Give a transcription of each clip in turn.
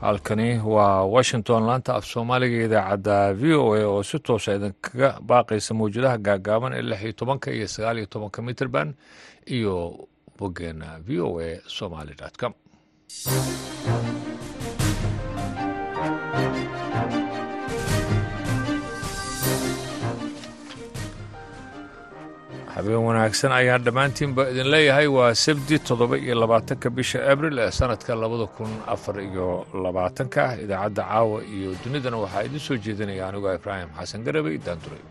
halkani waa washington laanta af soomaaliga idaacadda v o a oo si toosa idinkaga baaqaysa mawjadaha gaagaaban ee lix iyo tobanka iyo sagaal iyo tobanka mitrband iyo boggeena v o a somaly com habeen wanaagsan ayaan dhammaantiinba idin leeyahay waa sabti toddoba iyo labaatanka bisha abril ee sanadka labada kun afar iyo labaatanka idaacadda caawa iyo dunidana waxaa idin soo jeedinaya anigoo ibraahim xasan garabey daanduray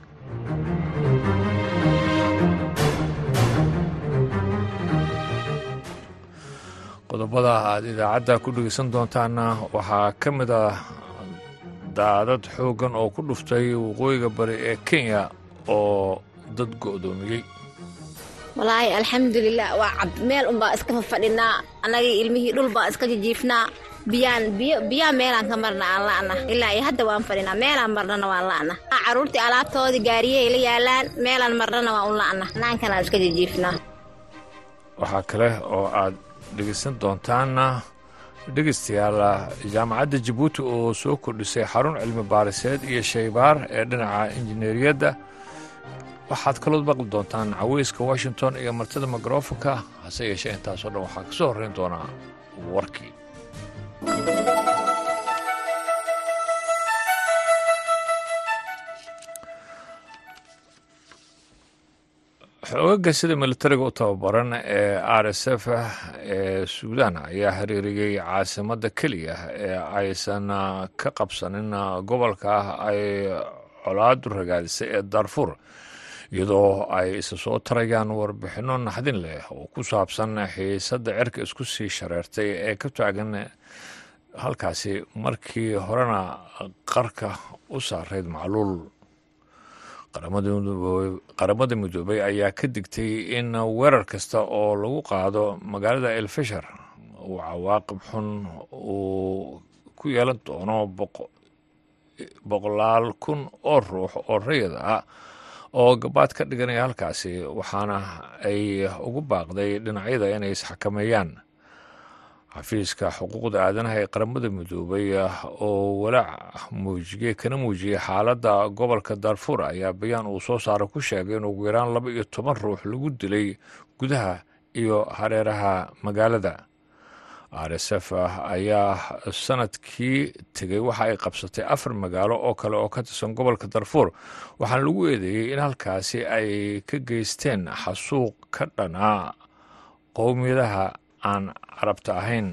qodobada aad idaacadda ku dhegeysan doontaana waxaa ka mid ah daadad xooggan oo ku dhuftay waqooyiga bari ee kenya oo dad go'doomiyey walaahi alxamdulilah waa cab meel unbaa iska fafadhinaa annagii ilmihii dhul baan iska jijiifnaa biyaan biyo biyaa meelaan ka marna aan la'na ilaa iyo hadda waan fadhinaa meelaan marnana waan la'na carruurtii alaabtoodii gaariyahay la yaalaan meelaan marnana waan u la'na naankanaan iska jijiifnaa waxaa kale oo aad dhegeysan doontaana dhegeystayaal jaamacadda jabuuti oo soo kordhisay xarun cilmi baariseed iyo shaybaar ee dhinaca injineeriyadda waxaad kalood maqli doontaan caweyska washington iyo martida mikrofonka hase yeeshee intaasoo dhan waxaa ka soo horrayn doonaa warkii xoogaga sida militariga u tababaran ee r s f ee suudaan ayaa xiriiriyey caasimadda keliya ee aysan ka qabsanin gobolka ay colaadu ragaadisay ee darfur iyadoo ay isa soo tarayaan warbixinno naxdin leh oo ku saabsan xiisadda cerka isku sii shareertay ee ka taagan halkaasi markii horena qarka u saarayd macluul qaramada midoobay ayaa ka digtay in weerar kasta oo lagu qaado magaalada elfashar uu cawaaqib xun uu ku yeelan doono boqolaal kun oo ruux oo rayid ah oo gabaad ka dhiganaya halkaasi waxaana ay ugu baaqday dhinacyada inay isxakameeyaan xafiiska xuquuqda aadanaha ee qaramada midoobay oo walaac muujiyey kana muujiyey xaaladda gobolka darfur ayaa bayaan uu soo saara ku sheegay in ugu yaraan laba iyo toban ruux lagu dilay gudaha iyo hareeraha magaalada r s f ayaa sanadkii tegey waxa ay qabsatay afar magaalo oo kale oo ka tirsan gobolka darfuur waxaana lagu eedeeyey in halkaasi ay ka geysteen xasuuq ka dhanaa qowmiyadaha aan carabta ahayn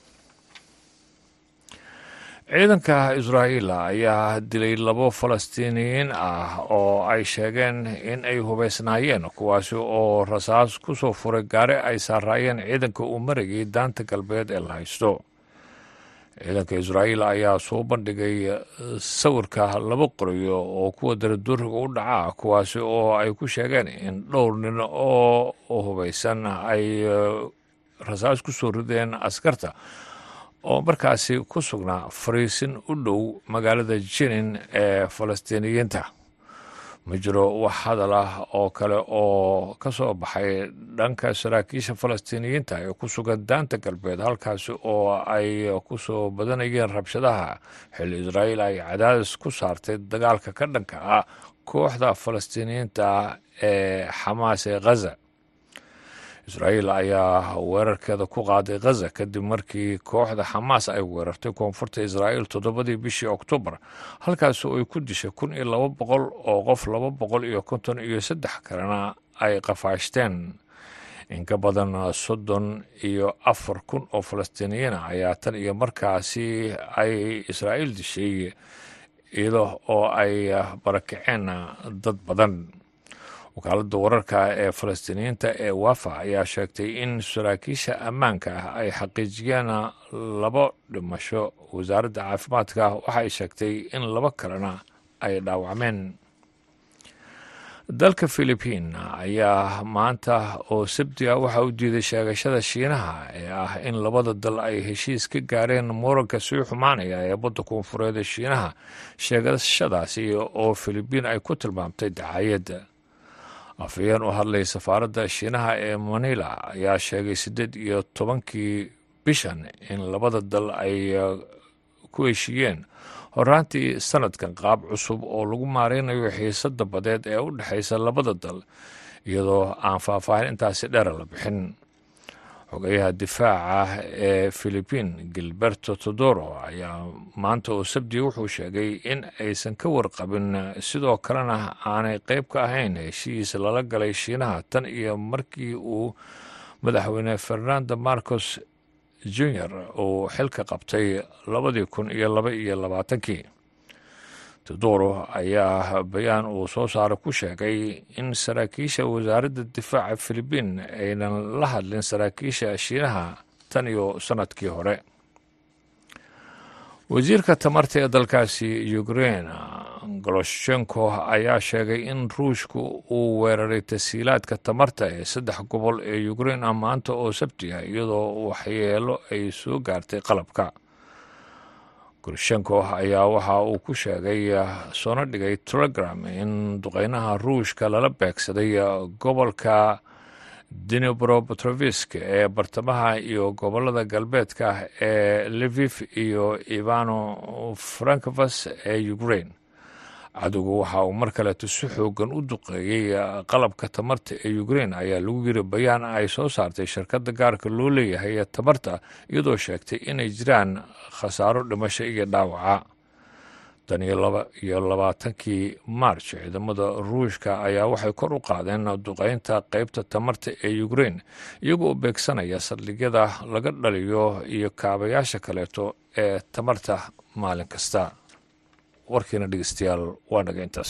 ciidanka israa'iila ayaa dilay labo falastiiniyiin ah oo ay sheegeen in ay hubaysnaayeen kuwaasi oo rasaas ku soo furay gaari ay saaraayeen ciidanka uu marayay daanta galbeed ee la haysto ciidanka israa'iil ayaa soo bandhigay sawirka laba qorayo oo kuwa daraduuriga u dhaca kuwaasi oo ay ku sheegeen in dhowr nin oo hubaysan ay rasaas ku soo rideen askarta oo markaasi ku sugnaa fariisin u dhow magaalada jinin ee falastiiniyiinta ma jiro wax hadal ah oo kale oo ka soo baxay dhanka saraakiisha falastiiniyiinta ee ku sugan daanta galbeed halkaasi oo ay ku soo badanayeen rabshadaha xilli israa'iil ay cadaadis ku saartay dagaalka ka dhanka ah kooxda falastiiniyiinta ee xamaas ee khaza israa'iil ayaa weerarkeeda ku qaaday khaza kadib markii kooxda xamaas ay weerartay koonfurta israa'iil toddobadii bishii oktoobar halkaasi oo ay ku dishay kun iyo laba boqol oo qof laba boqol iyo konton iyo saddex kalena ay qafaashteen in ka badan soddon iyo afar kun oo falastiiniyiin ah ayaa tan iyo markaasi ay israa'iil dishay iyado oo ay barakaceen dad badan wakaaladda wararka ee falastiiniyiinta ee wafa ayaa sheegtay in saraakiisha ammaanka ah ay xaqiijiyeen labo dhimasho wasaaradda caafimaadka waxa ay sheegtay in labo kalena ay dhaawacmeen dalka philibiin ayaa maanta oo sabti ah waxa u diiday sheegashada shiinaha ee ah in labada dal ay heshiis ka gaareen muranka sii xumaanaya ee badda koonfureed ee shiinaha sheegashadaasi oo philibiin ay ku tilmaamtay dacaayadda afhayeen u hadlay safaaradda shiinaha ee manila ayaa sheegay siddeed iyo tobankii bishan in labada dal ay ku heshiiyeen horaantii sanadkan qaab cusub oo lagu maareynayo xiisadda badeed ee u dhexaysa labada dal iyadoo aan faahfaahin intaasi dheera la bixin xogeyaha difaaca ee philibiin gilberto todoro ayaa maanta oo sabdiga wuxuu sheegay in aysan ka warqabin sidoo kalena aanay qeyb ka ahayn heshiis lala galay shiinaha tan iyo markii uu madaxweyne fernando marcos junior uu xilka qabtay labadii kun iyo laba iyo labaatankii todoro ayaa bayaan uu soo saara ku sheegay in saraakiisha wasaaradda difaaca philibiin aynan la hadlin saraakiisha shiinaha tan iyo sanadkii hore wasiirka tamarta ee dalkaasi ukrein goloshenko ayaa sheegay in ruushku uu weeraray tasiilaadka tamarta ee saddex gobol ee ukrein ah maanta oo sabti ah iyadoo waxyeelo ay soo gaartay qalabka goloshenko ayaa waxa uu ku sheegay soona dhigay telegram in duqeynaha ruushka lala beegsaday gobolka dinobropetrovisk ee bartamaha iyo gobolada galbeedka ee levif iyo ivano frankfas ee ukrain cadowgu waxa uu mar kaleeto si xoogan u duqeeyey qalabka tamarta ee ukrein ayaa lagu yiri bayaan ay soo saartay shirkadda gaarka loo leeyahay ee tamarta iyadoo sheegtay inay jiraan khasaaro dhimasho iyo dhaawaca tan iyo laba iyo labaatankii march ciidamada ruushka ayaa waxay kor u qaadeen duqeynta qeybta tamarta ee ukrein iyagoo u beegsanaya saldhigyada laga dhaliyo iyo kaabayaasha kaleeto ee tamarta maalin kasta warkiina dhegeystayaal waa naga intaas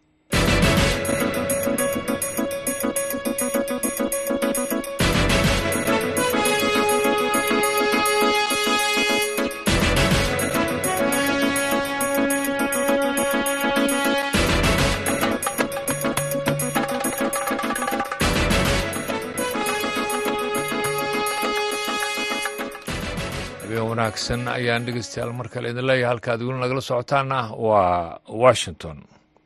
wanaagsan ayaan dhegeystayaal mar kale idin leeyahay halkaad weli nagala socotaana waa washington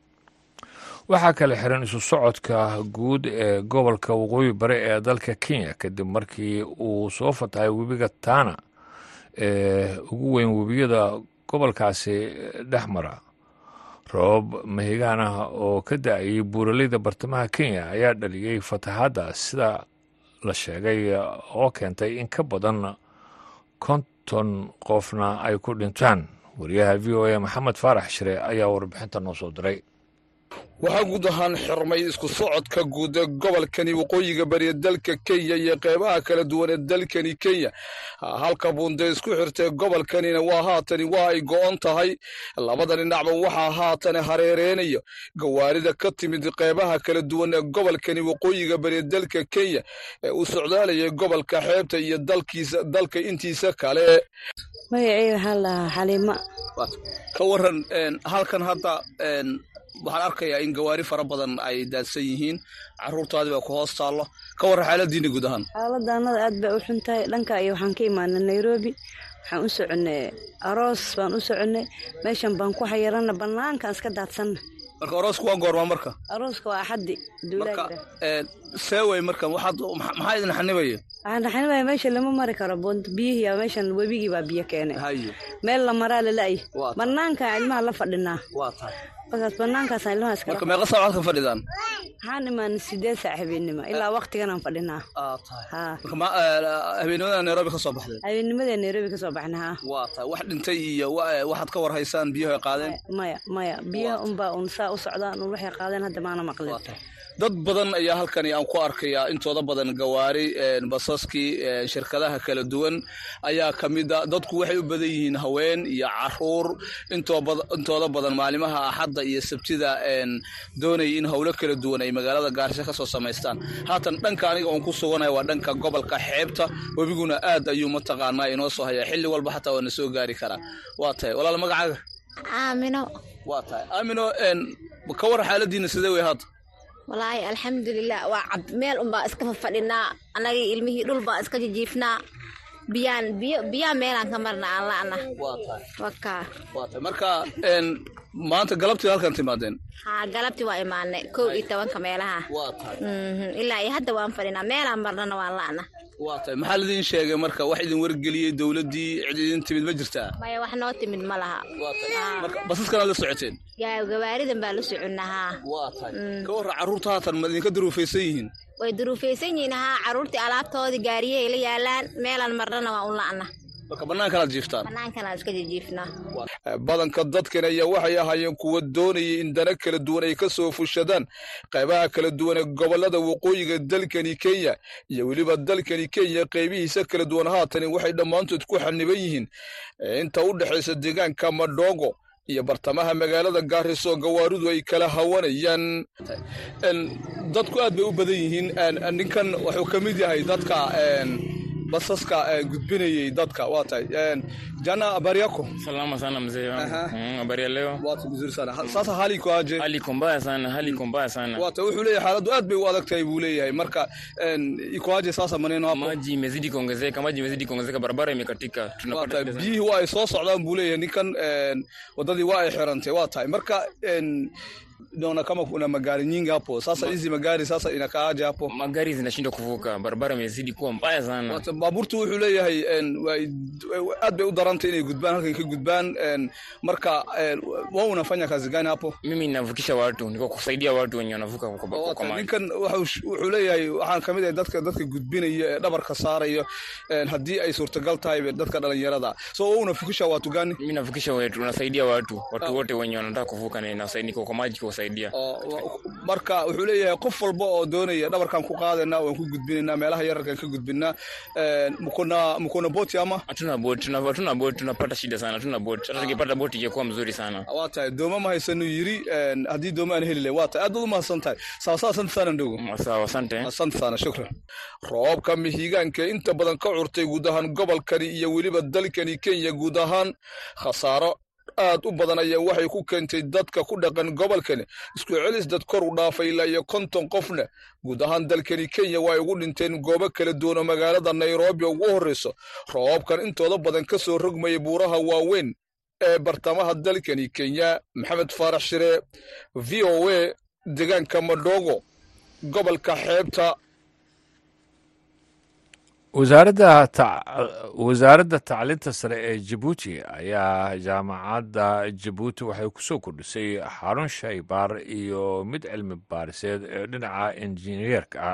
waxaa kale xiran isu socodka guud ee gobolka waqooyi bari ee dalka kenya kadib markii uu soo fatahay webiga tana ee ugu weyn webiyada gobolkaasi dhex mara roob mahigaan ah oo ka da-ayay buuraleyda bartamaha kenya ayaa dhaliyey fatahaadda sida la sheegay oo keentay in ka badan konton qofna ay ku dhintaan wariyaha v o a maxamed faarax shire ayaa warbixinta noo soo diray waxaa guud ahaan xirmay isku socodka guud ee gobolkani waqooyiga bariya dalka kenya iyo qeybaha kala duwan ee dalkani kenya halka buunde isku xirtay gobolkanina waa haatani waa ay go'on tahay labada dhinacba waxaa haatani hareereynayo gawaarida ka timid qeybaha kala duwan ee gobolkani waqooyiga bariya dalka kenya ee u socdaalayay gobolka xeebta iyo dalkiisa dalka intiisa kale magaceyga waxaa lahaa xaliimo ka waran halkan hadda waxaan arkayaa in gawaari fara badan ay daadsan yihiin caruurtaadii baa ku hoos taallo ka warran xaaladiina guud ahaan xaaladda annada aad bay u xun tahay dhanka iyo waxaan ka imaanay nairobi waxaan u soconnay aroos baan u soconnay meeshan baan ku xayiranna bannaankaan iska daadsanna marka aroosku waa goormaa marka arooska waa axaddi marka seewey marka waxaad maxaa idin xanibaya waxaan raxanibaya meesha lama mari karo bunt biyihii meeshan webigii baa biyo keenay meel la maraa lala'y bannaankaan ilmaha la fadhinaa markaas bannaankaasaan ilmaha iska marka meeqa saac waxaad ka fadhidaan waxaan imaanay sideed saac habeenimo ilaa waqtiganaan fadhinaa habeenimada nairobi ka soo baxdeen habeennimadee nairobi ka soo baxna haa waa tahay wax dhintay iyo waxaad ka war haysaan biyaho ay qaadeen maya maya biyaha unbaa un saa u socdaan un waxay qaadeen hadda maana maqlin dad badan ayaa halkani aan ku arkayaa intooda badan gawaari basaskii shirkadaha kala duwan ayaa ka mid a dadku waxay u badan yihiin haween iyo caruur intooda badan maalimaha axadda iyo sabtida doonaya in howlo kala duwan ay magaalada gaarisho kasoo samaystaan haatan dhanka aniga oon ku suganaya waa dhanka gobolka xeebta webiguna aad ayuu mataqaanaa inoo soo hayaa xilli walba xataa waa na soo gaari karaa waa tahay walaal magacaaga aamino waa tahay aamino ka war xaaladiina sidee wey haata walaahi alxamdulilah waa cab meel unbaa iska fafadhinaa annagii ilmihii dhul baan iska jijiifnaa biyaan biyo biyaa meelaan ka marna aan la'na wakaa marka maanta galabtii halkan timaadeen haa galabtii waa imaanay kow iyo tobanka meelaha ilaa iyo hadda waan fadhinaa meelaan marnana waan la'na waa tahay maxaa laidin sheegay marka wax idin wargeliyey dowladdii cid idin timid ma jirtaa maya wax noo timid ma laha waa tahay marka basaskanaad la socoteen gaa- gawaaridan baa la soconnahaa waa tahay ka warra carruurta haatan ma idinka duruufaysan yihiin way duruufaysan yihiin haa carruurtii alaabtoodii gaariyahay la yaalaan meelaan marnana waa un la'na marka bannaankanaad jiiftaan banaankanaan iska jijiifnaa badanka dadkan ayaa waxay ahaayeen kuwa doonayay in dana kala duwan ay ka soo fushadaan qaybaha kala duwan ee gobollada waqooyiga dalkani kenya iyo weliba dalkani kenya qaybihiisa kala duwan haatani waxay dhammaantood ku xaniban yihiin inta u dhexaysa deegaanka madhogo iyo bartamaha magaalada gaariso gawaaridu ay kala hawanayaan dadku aad bay u badan yihiin ninkan wuxuu ka mid yahay dadka basaska gudbinayay dadka waa tahay jana habari yako salama sana mzee wangu mm, habari ya leo watu vizuri sana Ha- sasa hali iko aje hali iko mbaya sana hali iko mbaya sana wata wuxuu leeyahay xaaladdu aad bay u adag tahay buu leeyahay marka iko aje sasa maneno hapo maji imezidi kuongezeka maji imezidi kuongezeka barabara imekatika waa tunapata tahay shida sana. biyihii waa ay soo socdaan buu leeyahay ninkan een, wadadii waa ay xirantay waa tahay marka een, naona kama kuna magari nyingi hapo sasa hizi magari sasa inakaaje hapo magari zinashindwa kuvuka barabara imezidi kuwa mbaya sana Wata baabuurtu wuxuu leeyahay een, way- way- aad bay u darantay inay gudbaan halkan ka gudbaan een, marka een, wa unafanya kazi gani hapo mimi navukisha watu niko kusaidia watu wenye wanavuka kwa- kwa Waa kwa tahay, maji ninkan wuxuu wuxuu leeyahay waxaan kamid ahay dadka dadka gudbinaya ee dhabarka saarayo een, haddii ay suurtagal tahay dadka dhalinyarada so wa unafukisha watu gani mimi navukisha watu nasaidia watu watu wote wenye wanataka kuvuka na nasaidia niko kwa maji kuwasaidia oo marka wuxuu leeyahay qof walba oo doonaya dhabarkan ku qaadana waan ku gudbinaynaa meelaha yararkan ka gudbinaa Een, mkona mkona boti ama hatuna boti tuna- hatuna boti tunapata shida sana hatuna boti hata tukipata boti ingekuwa mzuri sana waa tahay dooma ma haysanu yiri een, haddii dooma aan heli lahay waa tahay aad baad umahadsan tahay sawasawa asante sana ndogo Mm, sawa asante asante sana shukran roobka mihigaanka inta badan ka curtay guud ahaan gobolkani iyo weliba dalkani kenya guud ahaan khasaaro aad u badan ayaa waxay ku keentay dadka ku dhaqan gobolkani isku celis dad kor u dhaafay ilaa iyo konton qofna guud ahaan dalkani kenya waa ay ugu dhinteen goobo kala duwan oo magaalada nairobi ugu horreyso roobabkan intooda badan ka soo rogmaya buuraha waaweyn ee bartamaha dalkani kenya maxamed faarax shire v o a deegaanka madhogo gobolka xeebta wasaaradda ta- wasaaradda tacliinta sare ee jabuuti ayaa jaamacadda jabuuti waxay ku soo kordhisay xarun shaybaar iyo mid cilmi baariseed ee dhinaca injineerka ah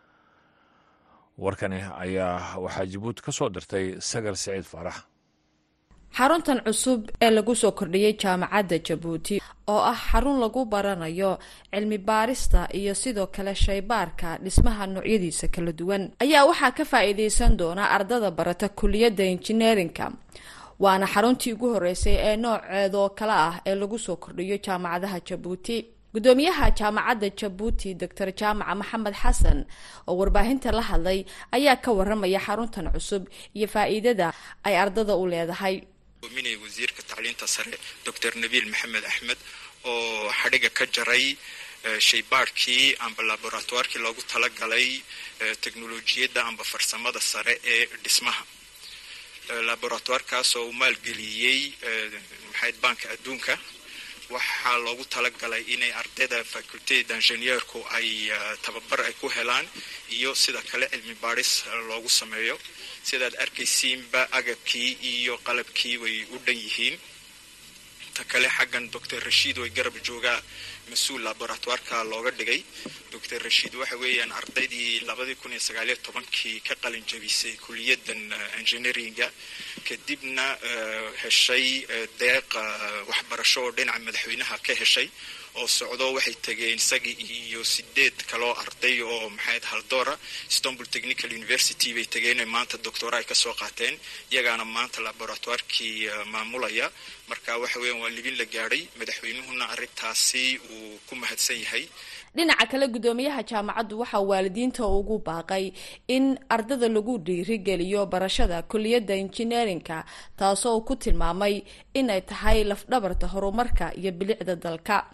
warkani ayaa waxaa jabuuti ka soo dirtay sagar siciid faarax xaruntan cusub ee lagu soo kordhiyey jaamacadda jabuuti oo ah xarun lagu baranayo cilmi baarista iyo sidoo kale shaybaarka dhismaha noocyadiisa kala duwan ayaa waxaa ka faa-iideysan doona ardada barata kuliyadda injineerinka waana xaruntii ugu horeysay ee nooceedoo kale ah ee lagu soo kordhiyo jaamacadaha jabuuti gudoomiyaha jaamacadda jabuuti doctor jaamaca maxamed xasan oo warbaahinta la hadlay ayaa ka waramaya xaruntan cusub iyo faa-iidada ay ardada u leedahay minay wasiirka tacliinta sare doctor nabiil maxamed axmed oo xadhiga ka jaray eh, shaybaadhkii amba laboratoirkii loogu talagalay eh, teknolojiyadda amba farsamada sare ee dhismaha Eh, laboratoirkaas oo uu maalgeliyey eh, maxayd banka adduunka waxaa loogu talagalay inay ardayda faculteda ingineerku ay eh, tababar ay ku helaan iyo sida kale cilmi baadhis eh, loogu sameeyo sidaad arkaysiinba agabkii iyo qalabkii way u dhan yihiin ta kale xaggan doctor rashiid way garab joogaa mas-uul laboratoireka looga dhigay doctor rashiid waxa weeyaan ardaydii labadii kun iyo sagaaliyo tobankii ka qalin jabisay kuliyaddan eh, engineeringa kadibna eh, heshay eh, deeq eh, waxbarasho oo dhinaca madaxweynaha ka heshay oo socdo waxay tegeen isagii iyo sideed kaloo arday oo maxayd haldoora istanbul technical university bay tegeen maanta doctora ay kasoo qaateen iyagaana maanta laboratoirkii eh, maamulaya marka waxa weeyaan waa libin la gaadhay madaxweynuhuna arrintaasi uu ku mahadsan yahay dhinaca kale gudoomiyaha jaamacaddu waxaa waalidiinta ugu baaqay in ardada lagu dhiirigeliyo barashada kuliyadda injineerinka taasoo uu ku tilmaamay inay tahay lafdhabarta horumarka iyo bilicda dalka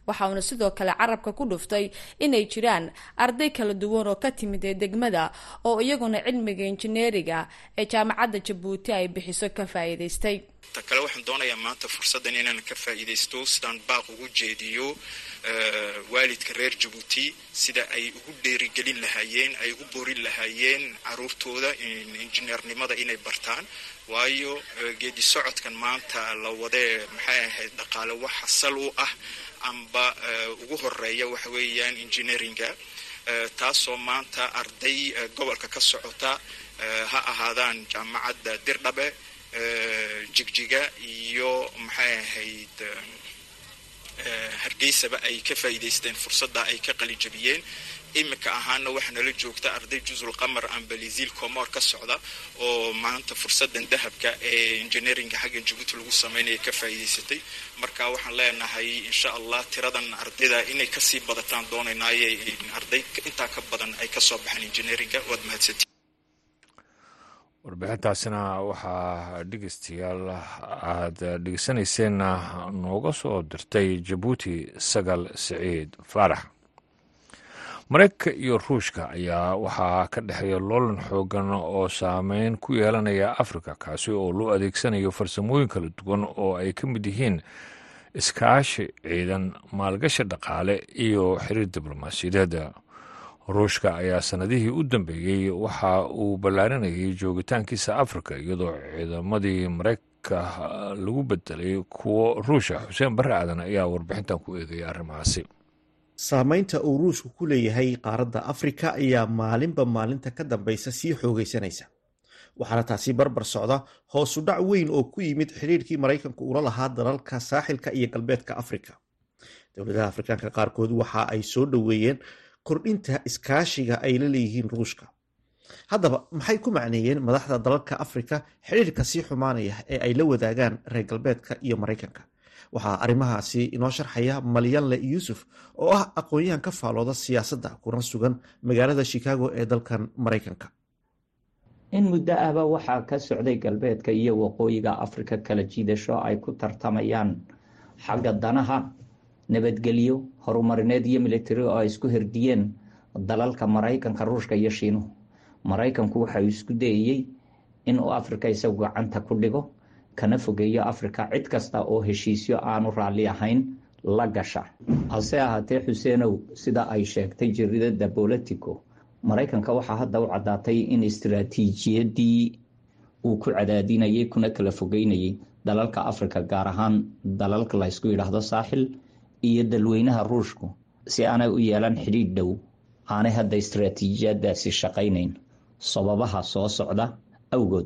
waxauna sidoo kale carabka ku dhuftay inay jiraan arday kala duwan oo ka timid ee degmada oo iyaguna cilmiga injineeriga ee jaamacadda jabuuti ay bixiso ka faa'iidaystay ta kale waxaan doonayaa maanta fursaddan inaan ka faa'iidaysto sidaan baaq ugu jeediyo waalidka reer jabuuti sida ay ugu dheerigelin lahaayeen ay u borin lahaayeen caruurtooda injineernimada inay bartaan waayo geedi socodkan maanta la wadee maxay ahayd dhaqaale waxa sal u ah amba ugu horeeya waxa weeyaan engineeringa taasoo maanta arday gobolka ka socota ha ahaadaan jaamacadda dirdhabe jigjiga iyo maxay ahayd hargeysaba ay ka faa'iidaysteen fursadda ay ka qalijabiyeen iminka ahaana waxaa nala joogta arday jusul qamar amba liziil comor ka socda oo maanta fursadan dahabka ee engineeringa xaggan jabuuti lagu sameynaya ka faa'iidaysatay marka waxaan leenahay insha allah tiradan ardayda inay kasii badataan doonaynaaye arday intaa ka badan ay kasoo baxaan engineeringa waad mahadsantii warbixintaasina waxaa dhegeystayaal aada dhegeysanayseena nooga soo dirtay jabuuti sagal siciid faarax maraykanka iyo ruushka ayaa waxaa ka dhexeeya loolan xoogan oo saameyn ku yeelanaya afrika kaasi oo loo adeegsanayo farsamooyin kala duwan oo ay ka mid yihiin iskaashi ciidan maalgashi dhaqaale iyo xiriir diblomaasiyadeed ruushka ayaa sanadihii u dambeeyey waxa uu ballaarinayay joogitaankiisa afrika iyadoo ciidamadii maraykanka lagu bedelay kuwo ruusha xuseen barre aadan ayaa warbixintan ku eegaya arrimahaasi saameynta uu ruushku ku leeyahay qaaradda afrika ayaa maalinba maalinta ka dambeysa sii xoogaysanaysa waxaana taasi barbar socda hoosu dhac weyn oo ku yimid xidhiirkii maraykanku ula lahaa dalalka saaxilka iyo galbeedka afrika dowladaha afrikaanka qaarkood waxa ay soo dhoweeyeen kordhinta iskaashiga ay la leeyihiin ruushka haddaba maxay ku macneeyeen madaxda dalalka afrika xidhiirka sii xumaanaya ee ay la wadaagaan reer galbeedka iyo maraykanka waxaa arrimahaasi inoo sharxaya malyanle yuusuf oo ah aqoon-yahan ka faalooda siyaasadda kuna sugan magaalada chicago ee dalkan maraykanka in muddo ahba waxaa ka socday galbeedka iyo waqooyiga afrika kala jiidasho ay ku tartamayaan xagga danaha nabadgelyo horumarineed iyo militari oo ay isku herdiyeen dalalka maraykanka ruushka iyo shiinuhu maraykanku waxa uu isku dayayey in uu afrika isagu gacanta ku dhigo kana fogeeyo afrika cid kasta oo heshiisyo aanu raalli ahayn la gasha hase ahaatee xuseenow sida ay sheegtay jaridada bolitico maraykanka waxaa hadda u caddaatay in istiraatiijiyadii uu ku cadaadinayay kuna kala fogeynayay dalalka afrika gaar ahaan dalalka laysku yidhaahdo saaxil iyo dalweynaha ruushku si aanay u yeelan xidhiidh dhow aanay hadda istiraatiijiyadaasi shaqaynayn sababaha soo socda awgood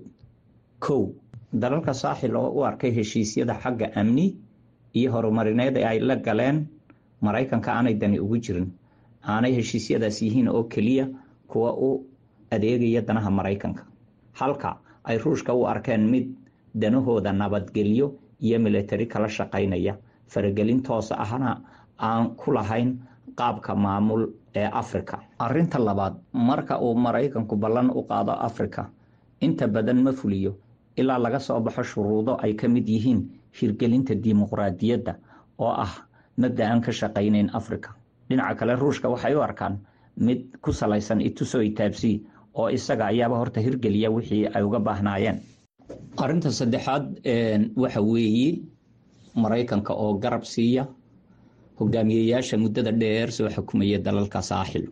kow dalalka saaxil oo u arkay heshiisyada xagga amni iyo horumarineed ee ay la galeen maraykanka aanay dani ugu jirin aanay heshiisyadaas yihiin oo keliya kuwa u adeegaya danaha maraykanka halka ay ruushka u arkeen mid danahooda nabadgelyo iyo militari kala shaqaynaya faragelin toos ahna aan ku lahayn qaabka maamul ee afrika arinta labaad marka uu maraykanku ballan u qaado afrika inta badan ma fuliyo ilaa laga soo baxo shuruudo ay ka mid yihiin hirgelinta dimuqraadiyadda oo ah mabda aan ka shaqaynayn afrika dhinaca kale ruushka waxay u arkaan mid ku salaysan ituso itaabsi oo isaga ayaaba horta hirgeliya wixii ay uga baahnaayeen arinta saddexaad waxa weeye maraykanka oo garab siiya hogaamiyeyaasha muddada dheer soo xukumaya dalalka saaxil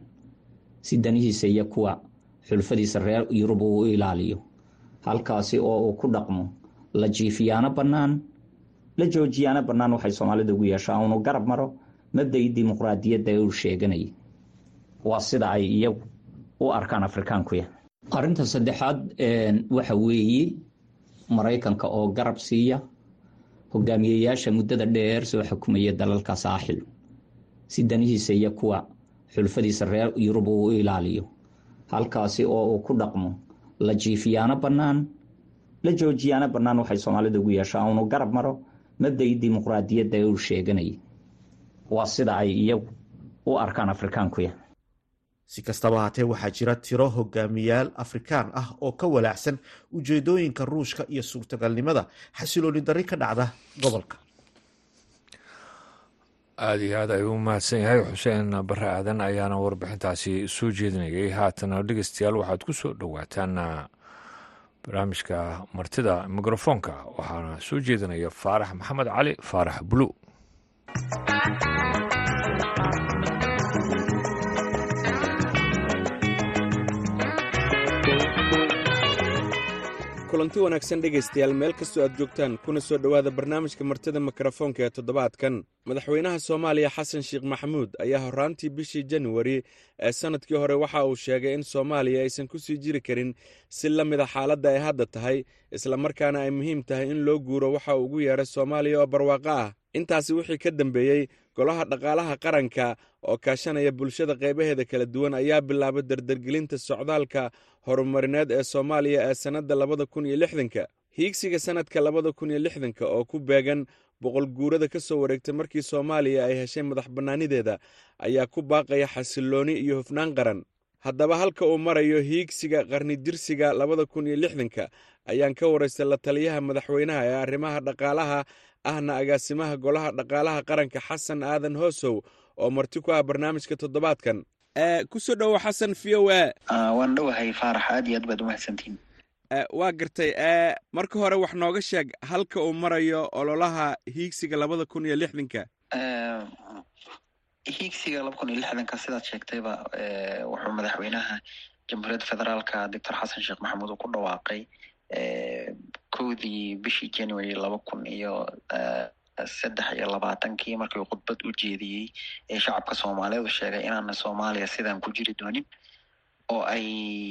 si danihiisa iyo kuwa xulfadiisa reer yurub uu u ilaaliyo halkaasi oo uu ku dhaqmo la jiifiyaano bannaan la joojiyaano bannaan waxay soomaalida ugu yeeshaa unu garab maro mabdai dimuqraadiyadda ee uu sheeganayay waa sida ay iyagu u arkaan afrikaankuya arinta saddexaad waxa weeye maraykanka oo garab siiya hogaamiyeyaasha muddada dheer soo xukumaya dalalka saaxil si danihiisa iyo kuwa xulfadiisa reer yurub uu u ilaaliyo halkaasi oo uu ku dhaqmo la jiifiyaano bannaan la joojiyaano bannaan waxay soomaalida ugu yeeshaa unu garab maro mabdai dimuqraadiyadda ee uu sheeganayay waa sida ay iyagu u arkaan afrikaankuya si kastaba haatee waxaa jira tiro hogaamiyaal afrikaan ah oo ka walaacsan ujeedooyinka ruushka iyo suurtagalnimada xasilooni darri ka dhacda gobolka aada iyo aad ayuu u mahadsan yahay xuseen bare aadan ayaana warbixintaasi soo jeedinayay haatana dhegeystayaal waxaad ku soo dhowaataan barnaamijka martida mikrofoonka waxaana soo jeedinaya faarax maxamed cali faarax bulu kulanti wanaagsan dhegaystayaal meel kastoo aad joogtaan kuna soo dhowaada barnaamijka martida mikrofoonka ee toddobaadkan madaxweynaha soomaaliya xasan sheekh maxamuud ayaa horraantii bishii januari ee sannadkii hore waxa uu sheegay in soomaaliya aysan ku sii jiri karin si la mida xaaladda ay hadda tahay islamarkaana ay muhiim tahay in loo guuro waxa uu ugu yeedhay soomaaliya oo barwaaqo ah intaasi wixii ka dambeeyey golaha dhaqaalaha qaranka oo kaashanaya bulshada qaybaheeda kala duwan ayaa bilaabay dardargelinta socdaalka horumarineed ee soomaaliya ee sannadda labada kun iyo lixdanka hiigsiga sannadka labada kun iyo lixdanka oo ku beegan boqol guurada ka soo wareegtay markii soomaaliya ay heshay madax bannaanideeda ayaa ku baaqaya xasillooni iyo hufnaan qaran haddaba halka uu marayo hiigsiga qarni jirsiga labada kun iyo lixdanka ayaan ka waraystay la taliyaha madaxweynaha ee arrimaha dhaqaalaha ahna agaasimaha golaha dhaqaalaha qaranka xasan aadan hoosow oo marti ku ah barnaamijka toddobaadkan kusoo dhowo xasan v o a waan dhowahay faarax aad iyo aad baad umahadsantihin waa gartay marka hore wax nooga sheeg halka uu marayo ololaha hiigsiga labada kun iyo lixdanka hiigsiga laba kun iyo lixdanka sidaad sheegtayba wuxuu madaxweynaha jamhuuriyadda federaalka doctor xasan sheekh maxamuud uu ku dhawaaqay kowdii bishii january laba kun iyo saddex iyo labaatankii markii uu khudbad u jeediyey ee shacabka soomaaliyeed u sheegay inaana soomaaliya sidaan ku jiri doonin oo ay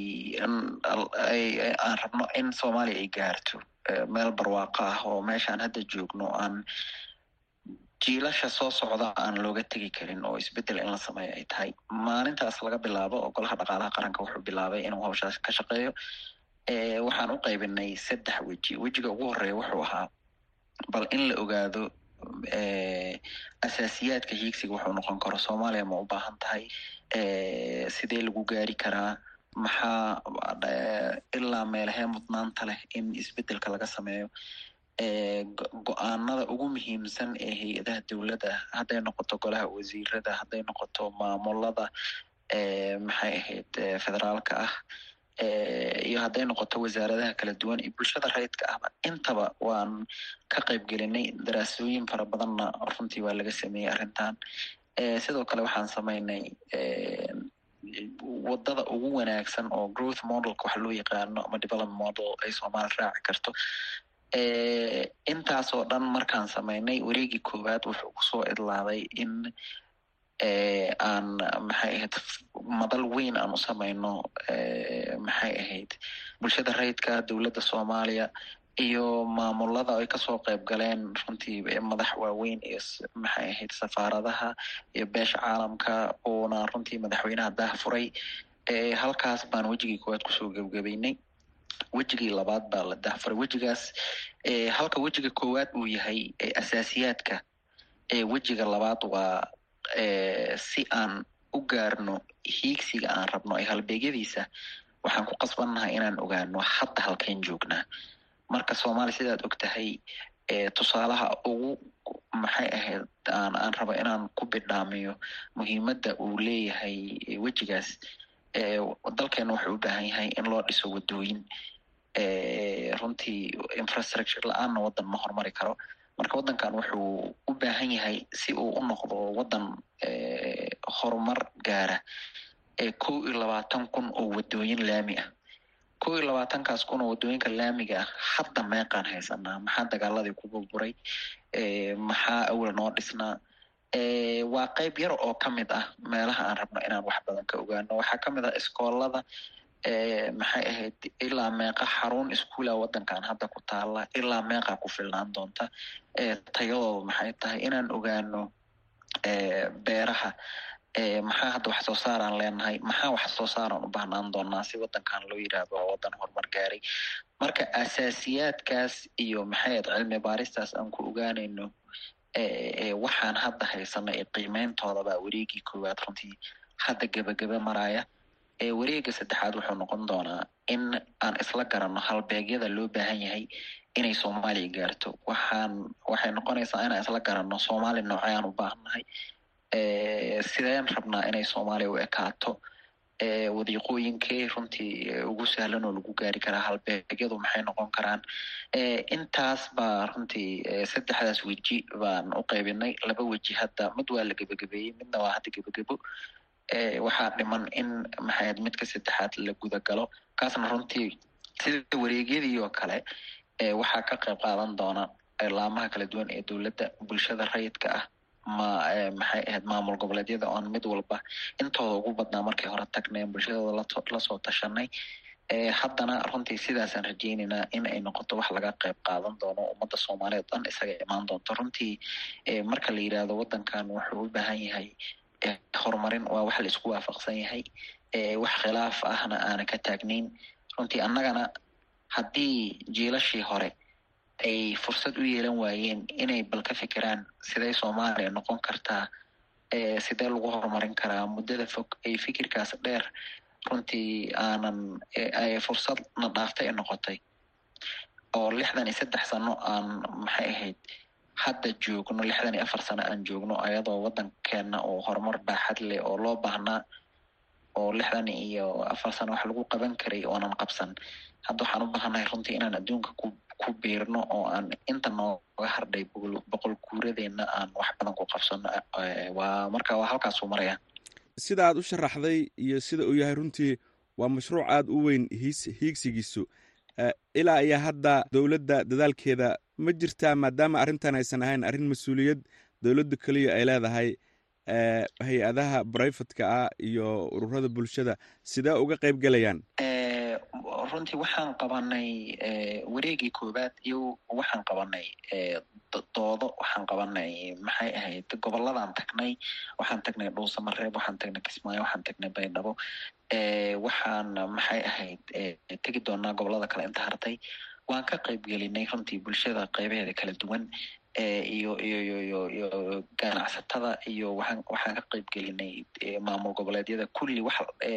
aan rabno in soomaaliya ay gaarto meel barwaaqo ah oo meeshaan hadda joogno aan jiilasha soo socda aan looga tegi karin oo isbedel in la sameeyo ay tahay maalintaas laga bilaabo oo golaha dhaqaalaha qaranka wuxuu bilaabay inuu hawshaas ka shaqeeyo waxaan u qaybinay saddex weji wejiga ugu horeeya wuxuu ahaa bal in la ogaado asaasiyaadka hiigsiga wuxuu noqon karo soomaaliya ma u baahan tahay sidee lagu gaari karaa maxaa ilaa meelahee mudnaanta leh in isbedelka laga sameeyo go-aanada ugu muhiimsan ee hay-adaha dowladda hadday noqoto golaha wasiirada hadday noqoto maamulada maxay ahayd federaalka ah iyo hadday noqoto wasaaradaha kala duwan iyo bulshada rayidka ahba intaba waan ka qayb gelinay daraasooyin fara badanna runtii waa laga sameeyey arrintan sidoo kale waxaan samaynay wadada ugu wanaagsan oo growth modelka waxa loo yaqaano ama development model ay soomaali raaci karto intaasoo dhan markaan samaynay wareegii koowaad wuxuu kusoo idlaaday in aan maxay ahayd madal weyn aan u samayno maxay ahayd bulshada rayidka dowladda soomaaliya iyo maamulada ay kasoo qayb galeen runtii madax waaweyn iyo maxay ahayd safaaradaha iyo beesha caalamka uuna runtii madaxweynaha daah furay halkaas baan wejigii koowaad kusoo gebgabeynay wejigii labaad baa la dahfuray wejigaas halka wejiga koowaad uu yahay asaasiyaadka wejiga labaad waa si aan u gaarno hiigsiga aan rabno ee halbeegyadiisa waxaan ku qasbannahay inaan ogaano hadda halkeen joognaa marka soomaaliya sidaad og tahay tusaalaha ugu maxay ahayd aan aan rabo inaan ku bidhaamiyo muhiimadda uu leeyahay wejigaas dalkeena wuxuu u baahan yahay in loo dhiso wadooyin runtii infrastructure la-aanna waddan ma horumari karo marka waddankan wuxuu u baahan yahay si uu u noqdo waddan horumar gaara kow iyo labaatan kun oo wadooyin laami ah kow iyo labaatankaas kun oo wadooyinka laamiga ah hadda meeqaan haysanaa maxaa dagaaladii ku burburay maxaa awal noo dhisnaa waa qayb yar oo ka mid ah meelaha aan rabno inaan wax badan ka ogaano waxaa ka mid ah iskoolada maxay ahayd ilaa meeqa xarun iskuula waddankan hadda ku taala ilaa meeqa ku filnaan doonta tayadooda maxay tahay inaan ogaano beeraha maxaa hadda wax soo saaraan leenahay maxaa wax soo saaraan u baahnaan doonaa si waddankan loo yidhaahdo waa waddan horumar gaaray marka asaasiyaadkaas iyo maxay ahayd cilmi baaristaas aan ku ogaanayno waxaan hadda haysana ee qiimeyntooda baa wareegii koowaad runtii hadda gebagebe maraya wareega saddexaad wuxuu noqon doonaa in aan isla garanno halbeegyada loo baahan yahay inay soomaaliya gaarto waxaan waxay noqonaysaa inaan isla garanno soomaaliya noocayaan u baahannahay sideen rabnaa inay soomaaliya u ekaato wadiiqooyinkee runtii ugu sahlan oo lagu gaari karaa halbeegyadu maxay noqon karaan intaas baa runtii saddexdaas weji baan u qaybinay laba weji hadda mid waa la gebagabeeyey midna waa hadda gebagebo waxaa dhiman in maxayd midka saddexaad la gudagalo kaasna runtii sida wareegyadii oo kale waxaa ka qayb qaadan doona laamaha kala duwan ee dowladda bulshada rayidka ah ma maxay ahayd maamul goboleedyada oon mid walba intooda ugu badnaa markay hore tagneen bulshadooda lasoo tashanay haddana runtii sidaasaan rajeyneynaa in ay noqoto wax laga qayb qaadan doono ummadda soomaaliyeed dhan isaga imaan doonto runtii marka la yidhaahdo waddankan wuxuu u baahan yahay horumarin waa wax la isku waafaqsan yahay wax khilaaf ahna aana ka taagnayn runtii annagana haddii jiilashii hore ay fursad u yeelan waayeen inay bal ka fikiraan siday soomaaliya noqon kartaa sidee lagu horumarin karaa muddada fog ay fikirkaas dheer runtii aanan fursadna dhaaftay ay noqotay oo lixdan iyo saddex sano aan maxay ahayd hadda joogno lixdan iyo afar sano aan joogno ayadoo waddankeena oo horumar baaxad leh oo loo baahnaa oo lixdan iyo afar sano wax lagu qaban karay oonan qabsan hadda waxaan u baahannahay runtii inaan adduunka ku ku biirno oo aan inta nooga hardhay boqol guuradeenna aan wax badan ku qabsano waa marka waa halkaasuu maraya sida aad u sharaxday iyo sida uu yahay runtii waa mashruuc aad u weyn hiis hiigsigiisu ilaa iyo hadda dowladda dadaalkeeda ma jirtaa maadaama arrintan aysan ahayn arrin mas-uuliyad dowladda keliya ay leedahay hay-adaha brifatka ah iyo ururada bulshada sidee uga qayb gelayaan runtii waxaan qabanay wareegii koowaad iyo waxaan qabanay doodo waxaan qabanay maxay ahayd goboladaan tagnay waxaan tagnay dhuusamareeb waxaan tagnay kismaayo waxaan tagnay baydhabo waxaan maxay ahayd tegi doonaa gobolada kale inta hartay waan ka qayb gelinay runtii bulshada qaybaheeda kala duwan iyo iyo iyo iyo iyo ganacsatada iyo waxaan waxaan ka qayb gelinay maamul goboleedyada kulli wax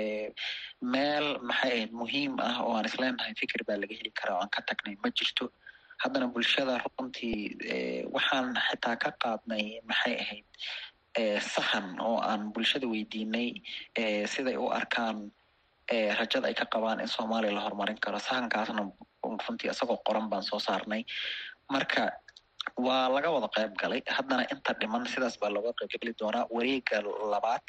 meel maxay ahayd muhiim ah oo aan isleenahay fikir baa laga heli karaa oo aan ka tagnay ma jirto haddana bulshada runtii waxaan xitaa ka qaadnay maxay ahayd sahan oo aan bulshada weydiinay siday u arkaan rajada ay ka qabaan in soomaaliya la horumarin karo sahankaasna runtii isagoo qoran baan soo saarnay marka waa laga wada qayb galay haddana inta dhiman sidaas baa looga qayb geli doonaa wareega labaad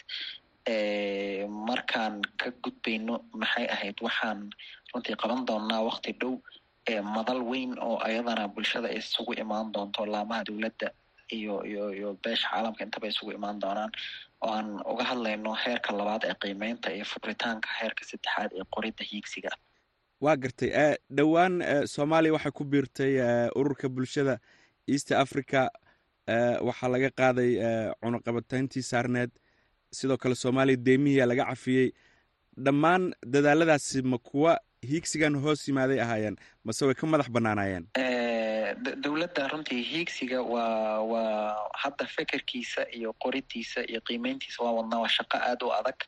markaan ka gudbayno maxay ahayd waxaan runtii qaban doonaa wakti dhow madal weyn oo ayadana bulshada isugu imaan doonto laamaha dowladda iyo iyo iyo beesha caalamka intaba isugu imaan doonaan oo aan uga hadlayno heerka labaad ee qiimeynta iyo furitaanka heerka saddexaad ee qoridda hiigsiga waa gartay dhowaan soomaaliya waxay ku biirtay ururka bulshada east africa waxaa laga qaaday cunuqabatayntii saarneed sidoo kale soomaaliya deemihiia laga cafiyey dhammaan dadaaladaasi ma kuwa hiigsigan hoos yimaaday ahaayeen mase way ka madax bannaanaayeen dowladda runtii hiigsiga waa waa hadda fekerkiisa iyo qoridiisa iyo qiimeyntiisa waa wadnaa waa shaqo aad u adag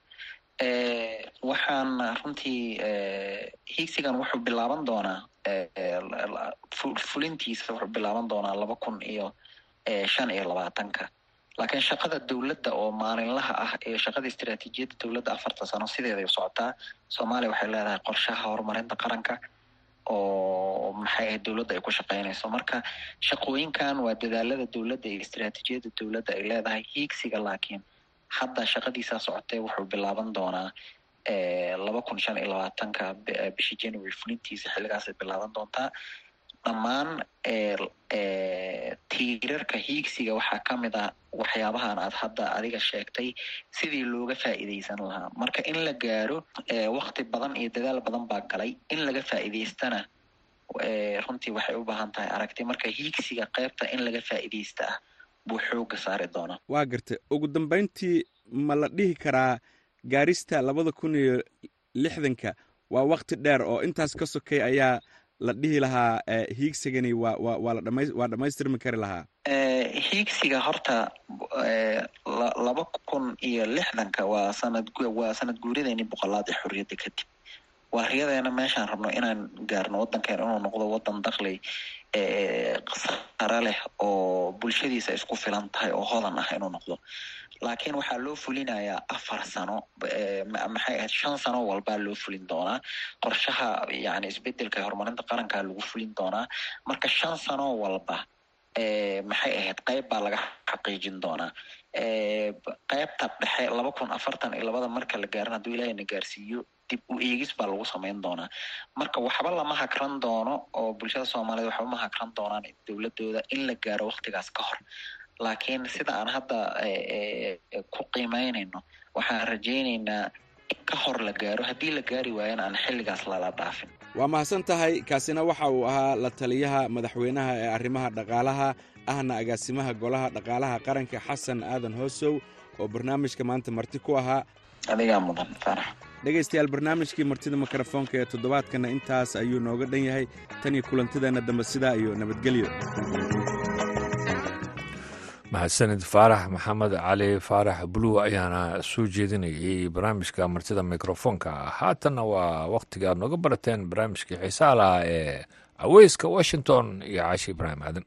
waxaan runtii hiigsigan wuxuu bilaaban doonaa fulintiisa wuxuu bilaaban doonaa laba kun iyo shan iyo labaatanka laakiin shaqada dowladda oo maalinlaha ah ee shaqada istiraatiijiyadda dowladda afarta sano sideeday u socotaa soomaaliya waxay leedahay qorshaha horumarinta qaranka oo maxay ahayd dowladda ay ku shaqeynayso marka shaqooyinkan waa dadaalada dowladda iyo istiraatiijiyadda dowladda ay leedahay hiigsiga laakiin hadda shaqadiisaa socotee wuxuu bilaaban doonaa laba kun shan iyo labaatanka bishii january fulintiisa xilligaasay bilaaban doontaa dhammaan tiirarka hiigsiga waxaa ka mid ah waxyaabahan aad hadda adiga sheegtay sidii looga faa'iidaysan lahaa marka in la gaaro wakti badan iyo dadaal badan baa galay in laga faa'iidaystana runtii waxay u baahan tahay aragti marka hiigsiga qaybta in laga faa'iidaysta ah buu xooga saari doonaa waa gartay ugu dambayntii ma la dhihi karaa gaarista labada kun iyo lixdanka waa wakti dheer oo intaas ka sokay ayaa la dhihi lahaa hiigsigani waa waa waa la dhama waa dhamaystirmi kari lahaa hiigsiga horta laba kun iyo lixdanka waa sanad waa sanad guurideeni boqolaad ee xorriyadda kadib waa riyadeena meeshaan rabno inaan gaarno waddankeena inuu noqdo waddan dakli sare leh oo bulshadiisa isku filan tahay oo hodan ah inuu noqdo laakiin waxaa loo fulinayaa afar sano maxay ahayd shan sano walbaa loo fulin doonaa qorshaha yani isbedelka horumarinta qarankaa lagu fulin doonaa marka shan sano walba maxay ahayd qayb baa laga xaqiijin doonaa qaybta dhexe laba kun afartan iyo labada marka la gaarin hadduu ilaahay na gaarsiiyo dib u eegis baa lagu samayn doonaa marka waxba lama hakran doono oo bulshada soomaaliyeed waxba ma hakran doonaan dowladooda in la gaaro waktigaas ka hor laakiin sida aan hadda ku qiimeynayno waxaan rajaynaynaa in ka hor la gaaro haddii la gaari waayana aan xilligaas lala dhaafin waa mahadsan tahay kaasina waxa uu ahaa la taliyaha madaxweynaha ee arrimaha dhaqaalaha ahna agaasimaha golaha dhaqaalaha qaranka xasan aadan hoosow oo barnaamijka maanta marti ku ahaa adigaa mudan farax dhegaystayaal barnaamijkii martida mikrofoonka ee toddobaadkana intaas ayuu nooga dhan yahay tan iyo kulantideenna dambe sidaa iyo nabadgelyo mahadsanid faarax maxamed cali faarax buluw ayaana soo jeedinayay barnaamijka martida mikrofoonka haatanna waa wakhtiga aad nooga barateen barnaamijkii xiisaha lahaa ee aweyska washington iyo caashi ibraahim aadan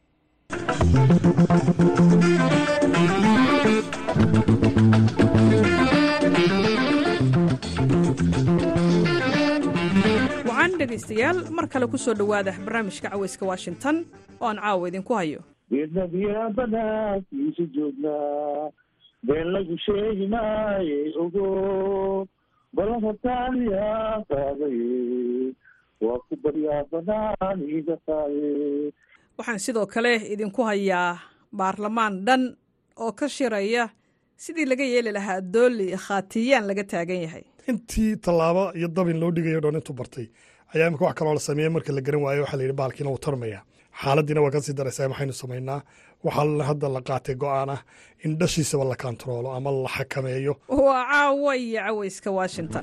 wacan dhegaystayaal mar kale ku soo dhowaada barnaamijka caweyska washington oo aan caawa idinku hayo geednabiyaa banaankiisu joognaa been lagu sheegi maaye ogo balan hortaaniyaa qaadaye waa ku baryaa banaan iga qaaye waxaan sidoo kale idinku hayaa baarlamaan dhan oo ka shiraya sidii laga yeeli lahaa dooli khaatiyaan laga taagan yahay intii tallaabo iyo dabin loo dhigayo dhan intuu bartay ayaa imika wax kaloo la sameeyey marka la garan waayo waxaa la yidhi baalkiina wuu tarmaya xaaladiina waa kasii daraysaa maxaynu samaynaa waxaa hadda la qaatay go-aan ah in dhashiisaba la kontaroolo ama la xakameeyo waa caawa iyo caweyska washington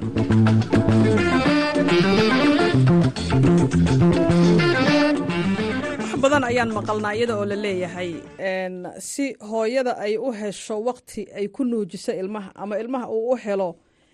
wax badan ayaan maqalnaa iyada oo la leeyahay si hooyada ay u hesho wakti ay ku nuujiso ilmaha ama ilmaha uu u helo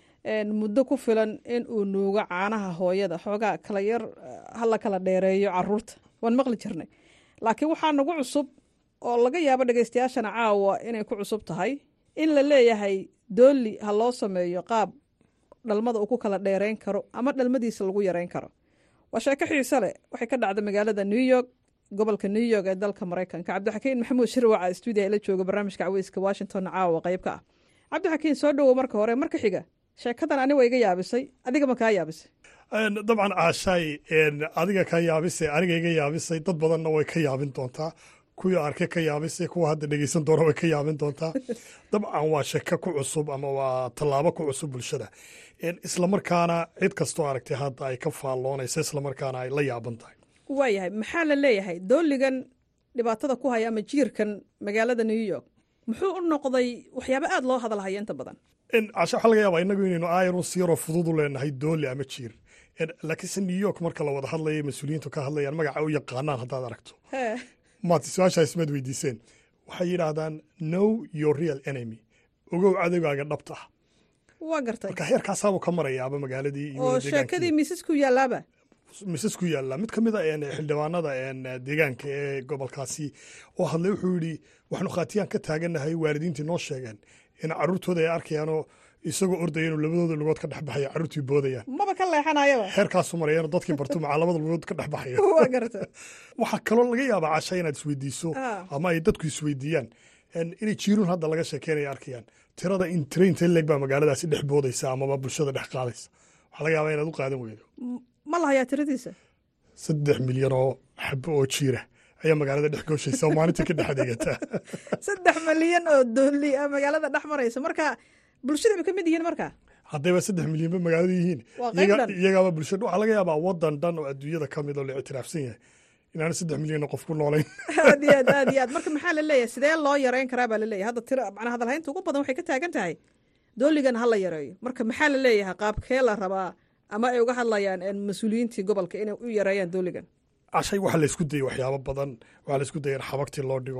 muddo ku filan in uu nuugo caanaha hooyada xoogaa kala yar hala kala dheereeyo caruurta waan maqli jirnay laakiin waxaa nagu cusub oo laga yaabo dhegaystayaashana caawa inay ku cusub tahay in la leeyahay dooli ha loo sameeyo qaab dhalmada uu ku kala dheereyn karo ama dhalmadiisa lagu yareyn karo waa sheeko xiise leh waxay ka dhacda magaalada new york gobolka new york ee dalka maraykanka cabdixakiin maxamuud shirwaca stuudiya la jooga barnaamijka caweyska washington caawa qayb ka ah cabdixakiin soo dhowow marka hore marka xiga sheekadan ani waa iga yaabisay adiga ma kaa yaabisay dabcan caashaay adiga ka yaabisay aniga iga yaabisay dad badanna way ka yaabin doontaa kuwii arkay ka yaabisay kuwa hadda dhegeysan doona way ka yaabin doontaa dabcan waa sheko ku cusub ama waa tallaabo ku cusub bulshada islamarkaana cid kastoo aragtay hadda ay ka faalloonaysa islamarkaana ay la yaaban tahay waayahay maxaa la leeyahay dooligan dhibaatada ku haya ama jiirkan magaalada new york muxuu u noqday waxyaabo aada loo hadalhaya inta badan casha waxaa laga yaabaa innagu inaynu aayarun si yaroo fudud u leenahay dooli ama jiir laakiinse new york marka la wada hadlaya mas-uuliyiintu ka hadlayaan magaca u yaqaanaan haddaad aragto maad su-aashaas maad weydiiseen waxay yidhaahdaan know your real enemy ogow cadowgaaga dhabta ah waa gartay marka heerkaasaabuu ka marayaaba magaaladii oo sheekadii miisas ku yaalaaba misas ku yaalla mid ka mid a xildhibaanada deegaanka ee gobolkaasi oo hadlay wuxuu yidhi waxaanu khaatiyaan ka taagannahay waalidiintii noo sheegeen in carruurtooda ay arkayaanoo isagoo ordaya inuu labadooda lugood ka dhex baxaya carruurtii boodayaan maba ka leexanayaba heerkaasu marayaan dadkii bartu macaa labada lugood ka dhex baxaya waa garta waxaa kaloo laga yaabaa casha inaad isweydiiso ama ay dadku isweydiiyaan inay jiiruun hadda laga sheekeynaya arkayaan tirada in trainta leeg baa magaaladaasi dhex boodaysa amaba bulshada dhex qaadaysa waxaa laga yaabaa inaad u qaadan weydo ma lahayaa tiradiisa saddex milyan oo xabo oo jiira ayaa magaalada dhex gooshaysa oo maalintii ka dhex adeegataa saddex milyan oo dooli a magaalada dhex maraysa marka bulshada bay ka mid yihiin marka haddayba saddex milyanba magaalada yihiin iyagaaba bulshada waxaa laga yaabaa wadan dhan oo adduunyada ka mid oo la ictiraafsan yahay inaana saddex milyan oo qof ku noolayn aad iyo aad aad iyo aad marka maxaa la leeyahay sidee loo yareyn karaa baa la leeyahay hadda tira macnaa hadalhaynta ugu badan waxay ka taagan tahay dooligan ha la yareeyo marka maxaa la leeyahay qaabkee la rabaa ama ay uga hadlayaan mas-uuliyiintii gobolka inay u yareeyaan dooligan cashay waxaa laysku dayay waxyaabo badan waxaa laysku dayay in xabagtii loo dhigo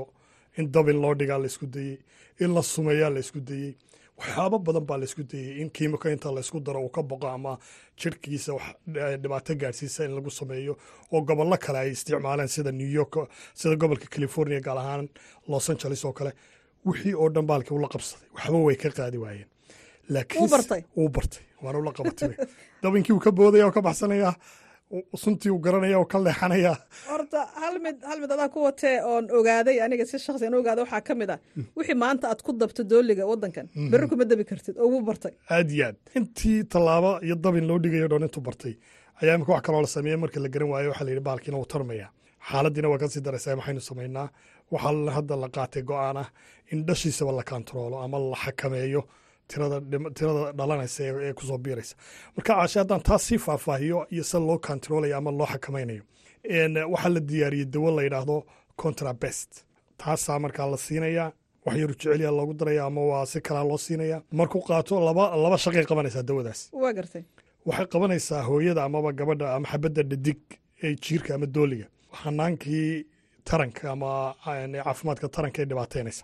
in dabin loo dhigaa la isku dayey in la sumeeyaa la isku dayey waxyaabo badan baa la isku dayey in kiimiko inta laysku daro uu ka boqo ama jirhkiisa wax dhibaato gaadhsiisa in lagu sameeyo oo gobollo kale ay isticmaaleen sida new york sida gobolka california gaar ahaan los angeles oo kale wixii oo dhan baalkii ula qabsaday waxba way ka qaadi waayeen laakiin uu bartay waana ula qabatay dabinkii uu ka boodaya oo ka baxsanaya suntii uu garanaya oo ka leexanaya horta hal mid hal mid adaa ku watee oon ogaaday aniga si shakhsi aan ogaaday waxaa ka mid ah wixii maanta aad ku dabto dooliga waddankan berri kuma dabi kartid oo wuu bartay aad iyo aad intii tallaabo iyo dabin loo dhigayo dhan intuu bartay ayaa imika wax kaloo la sameeyey marka la garan waayo waxaa la yidhi baalkiina wuu tarmaya xaaladdiina waa kasii daraysaa maxaynu samaynaa waxaa hadda la qaatay go-aan ah in dhashiisaba la kantaroolo ama la xakameeyo tirada dhalanaysa ee kusoo biiraysa marka caashe haddaan taas sii faahfaahiyo iyo sida loo kantaroolaya ama loo xakamaynayo waxaa la diyaariyey dawo la yidhaahdo contrabest taasaa markaa la siinayaa wax yaru jecelyaa loogu daraya ama waa si kalaa loo siinaya markuu qaato laba laba shaqay qabanaysaa dawadaas waa gartay waxay qabanaysaa hooyada amaba gabadha ama xabadda dhadig ee jiirka ama dooliga xanaankii taranka ama caafimaadka taranka ee dhibaataynaysa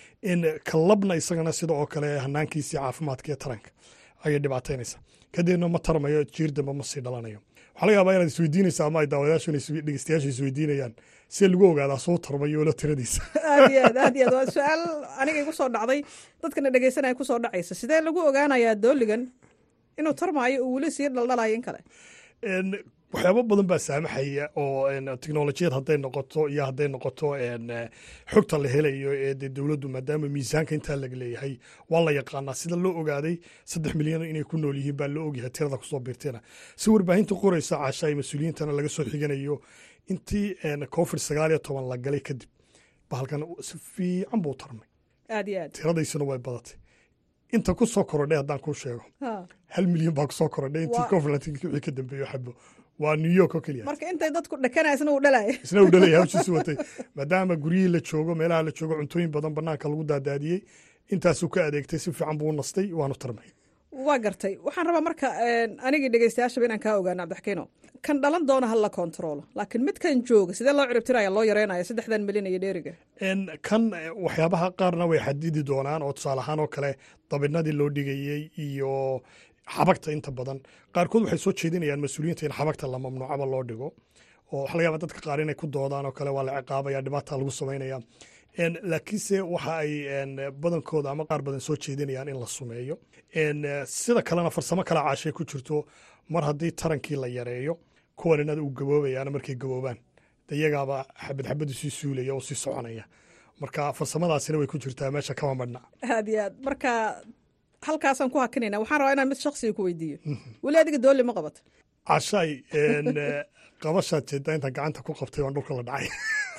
kalabna isagana sida oo kale hanaankiisii caafimaadka ee taranka ayay dhibaataynaysaa kadibna ma tarmayo jiir dambe ma sii dhalanayo waxaa laga yaabaa inaad isweydiinaysa ama ay daawadayaashu dhegeystayaashu isweydiinayaan see lagu ogaadaa suu tarmayo lo tiradiisa aad iyo aad aad iyo aad waa su-aal aniga igu soo dhacday dadkana dhegeysanaya ku soo dhacaysa sidee lagu ogaanayaa dooligan inuu tarmaayo uu weli sii dhaldhalayo in kale waxyaabo badan baa saamaxaya oo teknolojiyad hadday noqoto iyo hadday noqoto xogta la helayo ee de dowladdu maadaama miisaanka intaa laga leeyahay waa la yaqaanaa sida loo ogaaday saddex milyan inay ku nool yihiin baa loo ogyahay tirada kusoo biirteena si warbaahinta qoraysa caasha ay mas-uuliyiintana laga soo xiganayo intii covid sagaal iyo toban la galay kadib bahalkan si fiican buu tarmay aad iyo aad tiradaysuna way badatay inta ku soo korodhay haddaan kuu sheego hal milyan baa kusoo korodhay intii covid wixii ka dambeeyo xabo waa new york oo keliya marka intay dadku dhakanaya isna uu dhalaya isna uu dhalaya hawshiisu watay maadaama guryihii la joogo meelaha la joogo cuntooyin badan banaanka lagu daadaadiyey intaasuu ka adeegtay si fiican buu u nastay waanu tarmay waa gartay waxaan rabaa marka anigii dhegeystayaashaba inaan kaa ogaano cabdixakiino kan dhalan doona ha la kontaroolo laakiin midkan jooga sidee loo ciribtiraya loo yareynaya saddexdan milyan iyo dheeriga kan waxyaabaha qaarna way xadidi doonaan oo tusaale ahaan oo kale dabinadii loo dhigayey iyo xabagta inta badan qaarkood waxay soo jeedinayaan mas-uuliyiinta in xabagta la mamnuucaba loo dhigo oo waxa laga yaaba dadka qaar inay ku doodaan oo kale waa la ciqaabaya dhibaata lagu samaynaya laakiinse waxa ay badankooda ama qaar badan soo jeedinayaan in la sumeeyo sida kalena farsamo kala caashay ku jirto mar haddii tarankii la yareeyo kuwan inada uu gaboobayaana markay gaboobaan de iyagaaba xabad xabadu sii suulaya oo sii soconaya marka farsamadaasina way ku jirtaa meesha kama madhna aad iyo aad marka halkaasaan ku hakinayna waxaan rabaa inaan mid shaksiga ku weydiiyo weli adiga dooli ma qabata cashaay qabashaad jeedaa intaan gacanta ku qabtay waan dhulka la dhacay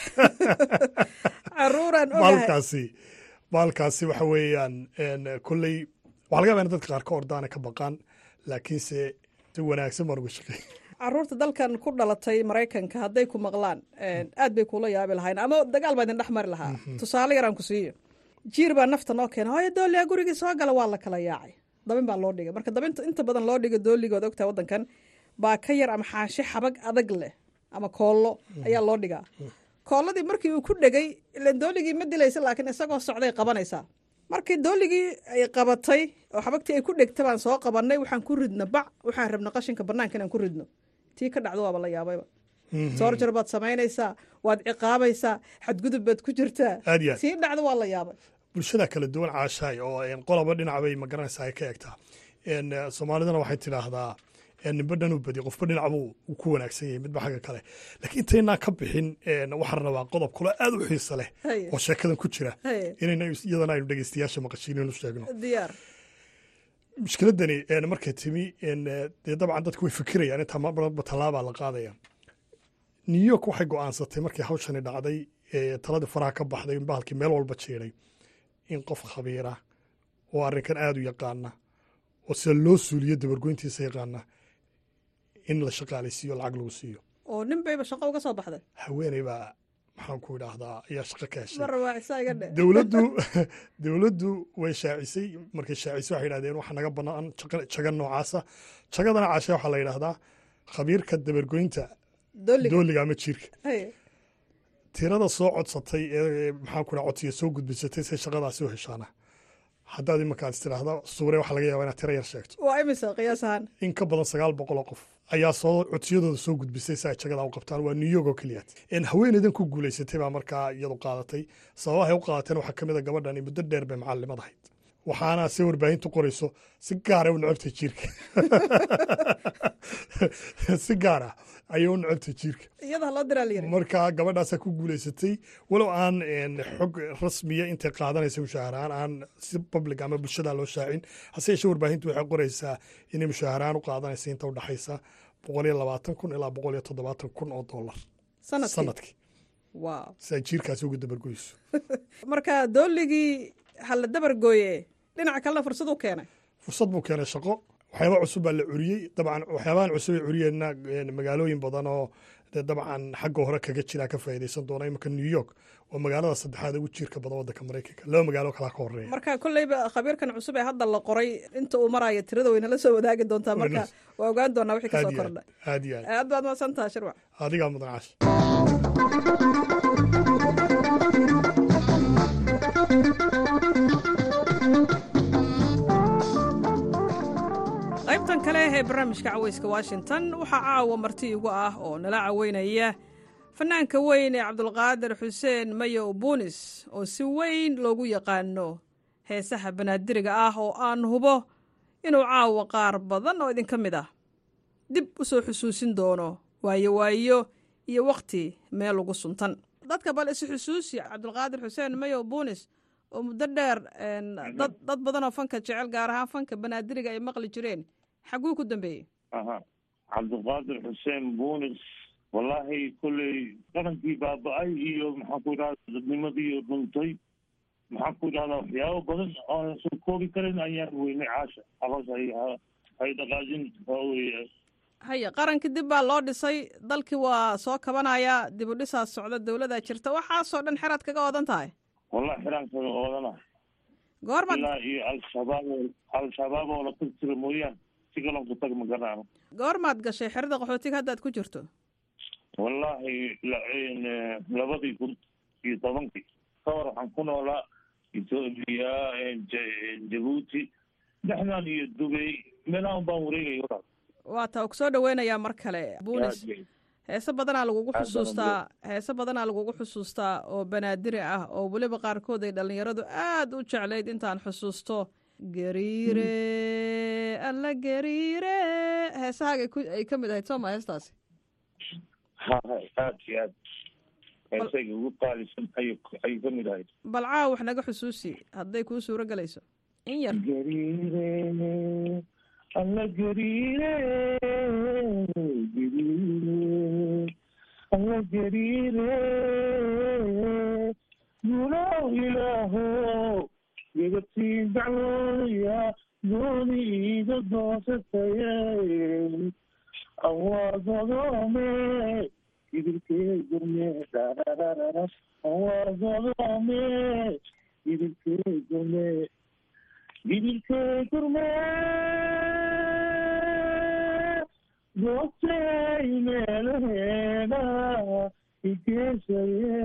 caruuraan baalkaasi baalkaasi waxa weeyaan kolley waxaa laga yaba in dadka qaar ka ordaana ka baqaan laakiinse si wanaagsan baan uga shaqeey caruurta dalkan ku dhalatay maraykanka hadday ku maqlaan aad bay kula yaabi lahayn ama dagaal baa idin dhex mari lahaa tusaale yaraan ku siiyo jiir baa nafta noo keena hooyo dooliya gurigii soo gala waa la kala yaacay dabin baa loo dhigay marka dabinta inta badan loo dhiga dooligood ogtahay waddankan baa ka yar ama xaashi xabag adag leh ama koollo ayaa loo dhigaa koolladii markii uu ku dhegay ilan dooligii ma dilaysa laakiin isagoo socday qabanaysaa markii dooligii ay qabatay oo xabagtii ay ku dhegta baan soo qabannay waxaan ku ridno bac waxaan rabna qashinka bannaanka inaan ku ridno tii ka dhacdo waaba la yaabayba soorjar baad samaynaysaa waad ciqaabaysaa xadgudub baad ku jirtaa tii dhacdo waa la yaabay bulshada kala duwan caashaay oo qoloba dhinac bay magaranaysaa ay ka egtaa soomaalidana waxay tidhaahdaa nimba dhan u badi qofba dhinac buu ku wanaagsan yahay midba xagga kale laakiin intaynaa ka bixin waxaan rabaa qodob kalo aad u xiisa leh oo sheekadan ku jira inayna iyadana aynu dhegeystayaasha maqashiinaynu sheegno diyaar mushkiladani markay timi dee dabcan dadku way fikirayaan intaa marba tallaabaa la qaadaya new york waxay go'aansatay markii hawshani dhacday taladii faraha ka baxday in bahalkii meel walba jeeday in qof khabiira oo arrinkan aad u yaqaana oo sida loo suuliyo dabargoyntiisa yaqaana in la shaqaalaysiiyo lacag lagu siiyo oo nin bayba shaqo uga soo baxday haweeney baa maxaan ku idhaahdaa ayaa shaqo ka heshay mar waacisaa iga dhe dowladdu dowladdu way shaacisay markay shaacisay waxay yidhahdeen waxa naga bannaan jaga noocaasa jagadana caashe waxaa la yidhaahdaa khabiirka dabargoynta dooliga ama jiirka tirada soo codsatay ee maxaan ku dhaha codsiga soo gudbisatay say shaqadaasi u heshaana haddaad imankaad istiraahda suure waxaa laga yaabaa inaad tiro yar sheegto waa imisa qiyaas ahaan in ka badan sagaal boqol oo qof ayaa soo codsiyadooda soo gudbisay si ay jagadaa u qabtaan waa new york oo keliyaat haweeneydan ku guulaysatay baa markaa iyadu qaadatay sababahay u qaadateen waxaa ka mid a gabadhani muddo dheer bay macallimad ahayd waxaana se warbaahintu qorayso si gaara u necabtay jiirka si gaar ah ayay u necabtay jiirka iyada loo diraa la yiri marka gabadhaasaa ku guulaysatay walow aan xog rasmiya intay qaadanaysa mushaaharahaan aan si public ama bulshada loo shaacin hase yeeshee warbaahintu waxay qoraysaa inay mushaaharahaan u qaadanaysa inta u dhexaysa boqol iyo labaatan kun ilaa boqol iyo toddobaatan kun oo dollar sanadkii wow si ay jiirkaasi uga dabargoyso marka dooligii hala dabargooye dhinaca kalena fursad u keenay fursad buu keenay shaqo waxyaaba cusub baa la curiyey dabcan waxyaabahan cusub ay curiyeenna magaalooyin badan oo dabcan xagga hore kaga jiraa ka faa'iidaysan doona imanka new york waa magaalada saddexaad ugu jiirka badan waddanka maraykanka laba magaalo kalaa ka horeeya marka kolleyba khabiirkan cusub ee hadda la qoray inta uu maraayo tirada wayna la soo wadaagi doontaa marka waa ogaan doonaa wixii kasoo kordha aad iyo aad aad baad mahadsan taha shirwac adigaa mudan caash qaybtan kale ee barnaamijka caweyska washington waxaa caawa marti igu ah oo nala caweynaya fanaanka weyn ee cabdulqaadir xuseen mayo buunis oo si weyn loogu yaqaano heesaha banaadiriga ah oo aan hubo inuu caawa qaar badan oo idinka mid ah dib u soo xusuusin doono waayo waayo iyo wakhti meel ugu suntan dadka bal isu xusuusi cabdulqaadir xuseen mayo buunis oo muddo dheer dad dad badan oo fanka jecel gaar ahaan fanka banaadiriga ay maqli jireen xaguu ku dambeeyey aha cabdiqaadir xuseen buunis wallaahi kolley qarankii baaba-ay iyo maxaan ku idhahda dadnimadii dhuntay maxaan ku idhahdaa waxyaabo badan ooan soo koobi karin ayaan weynay caasha aroos hay hay dhaqaajin waa weye haya qarankii dib baa loo dhisay dalkii waa soo kabanayaa dib u dhisaa socda dowladaa jirta waxaasoo dhan xeraad kaga odan tahay wallahi xiraan kaga oodana goorma ilaa iyo al-shabaab al-shabaab oo la tag jira mooyaan si kalon ku tag ma garanaano goormaad gashay xerada qaxootiga haddaad ku jirto wallaahi labadii kun iyo tobankii ka hor waxaan ku noolaa etoobiya jabuuti dhexdan iyo dubay meelahan baan wareegaya walaal waa taa ku soo dhaweynayaa mar kale buunis heese badanaa lagugu xusuustaa heese badanaa lagugu xusuustaa oo banaadiri ah oo weliba qaarkood ay dhallinyaradu aad u jeclayd intaan xusuusto gariire alla gariire heesahaaga ay ka mid ahayd soo ma heestaasi hahay aad iyo aad heesayga ugu qaalisan ay ayay ka mid ahayd bal caaw wax naga xusuusi hadday kuu suuro gelayso in yar gariire alla gariire gariire alla gariire gulow ilaaho gegatiin dacwooya dooni iga doosataye awaagodome idilkee gurme darararara awaagodome idilkee gurme idilkee gurme goobtay meelaheeda igeesaye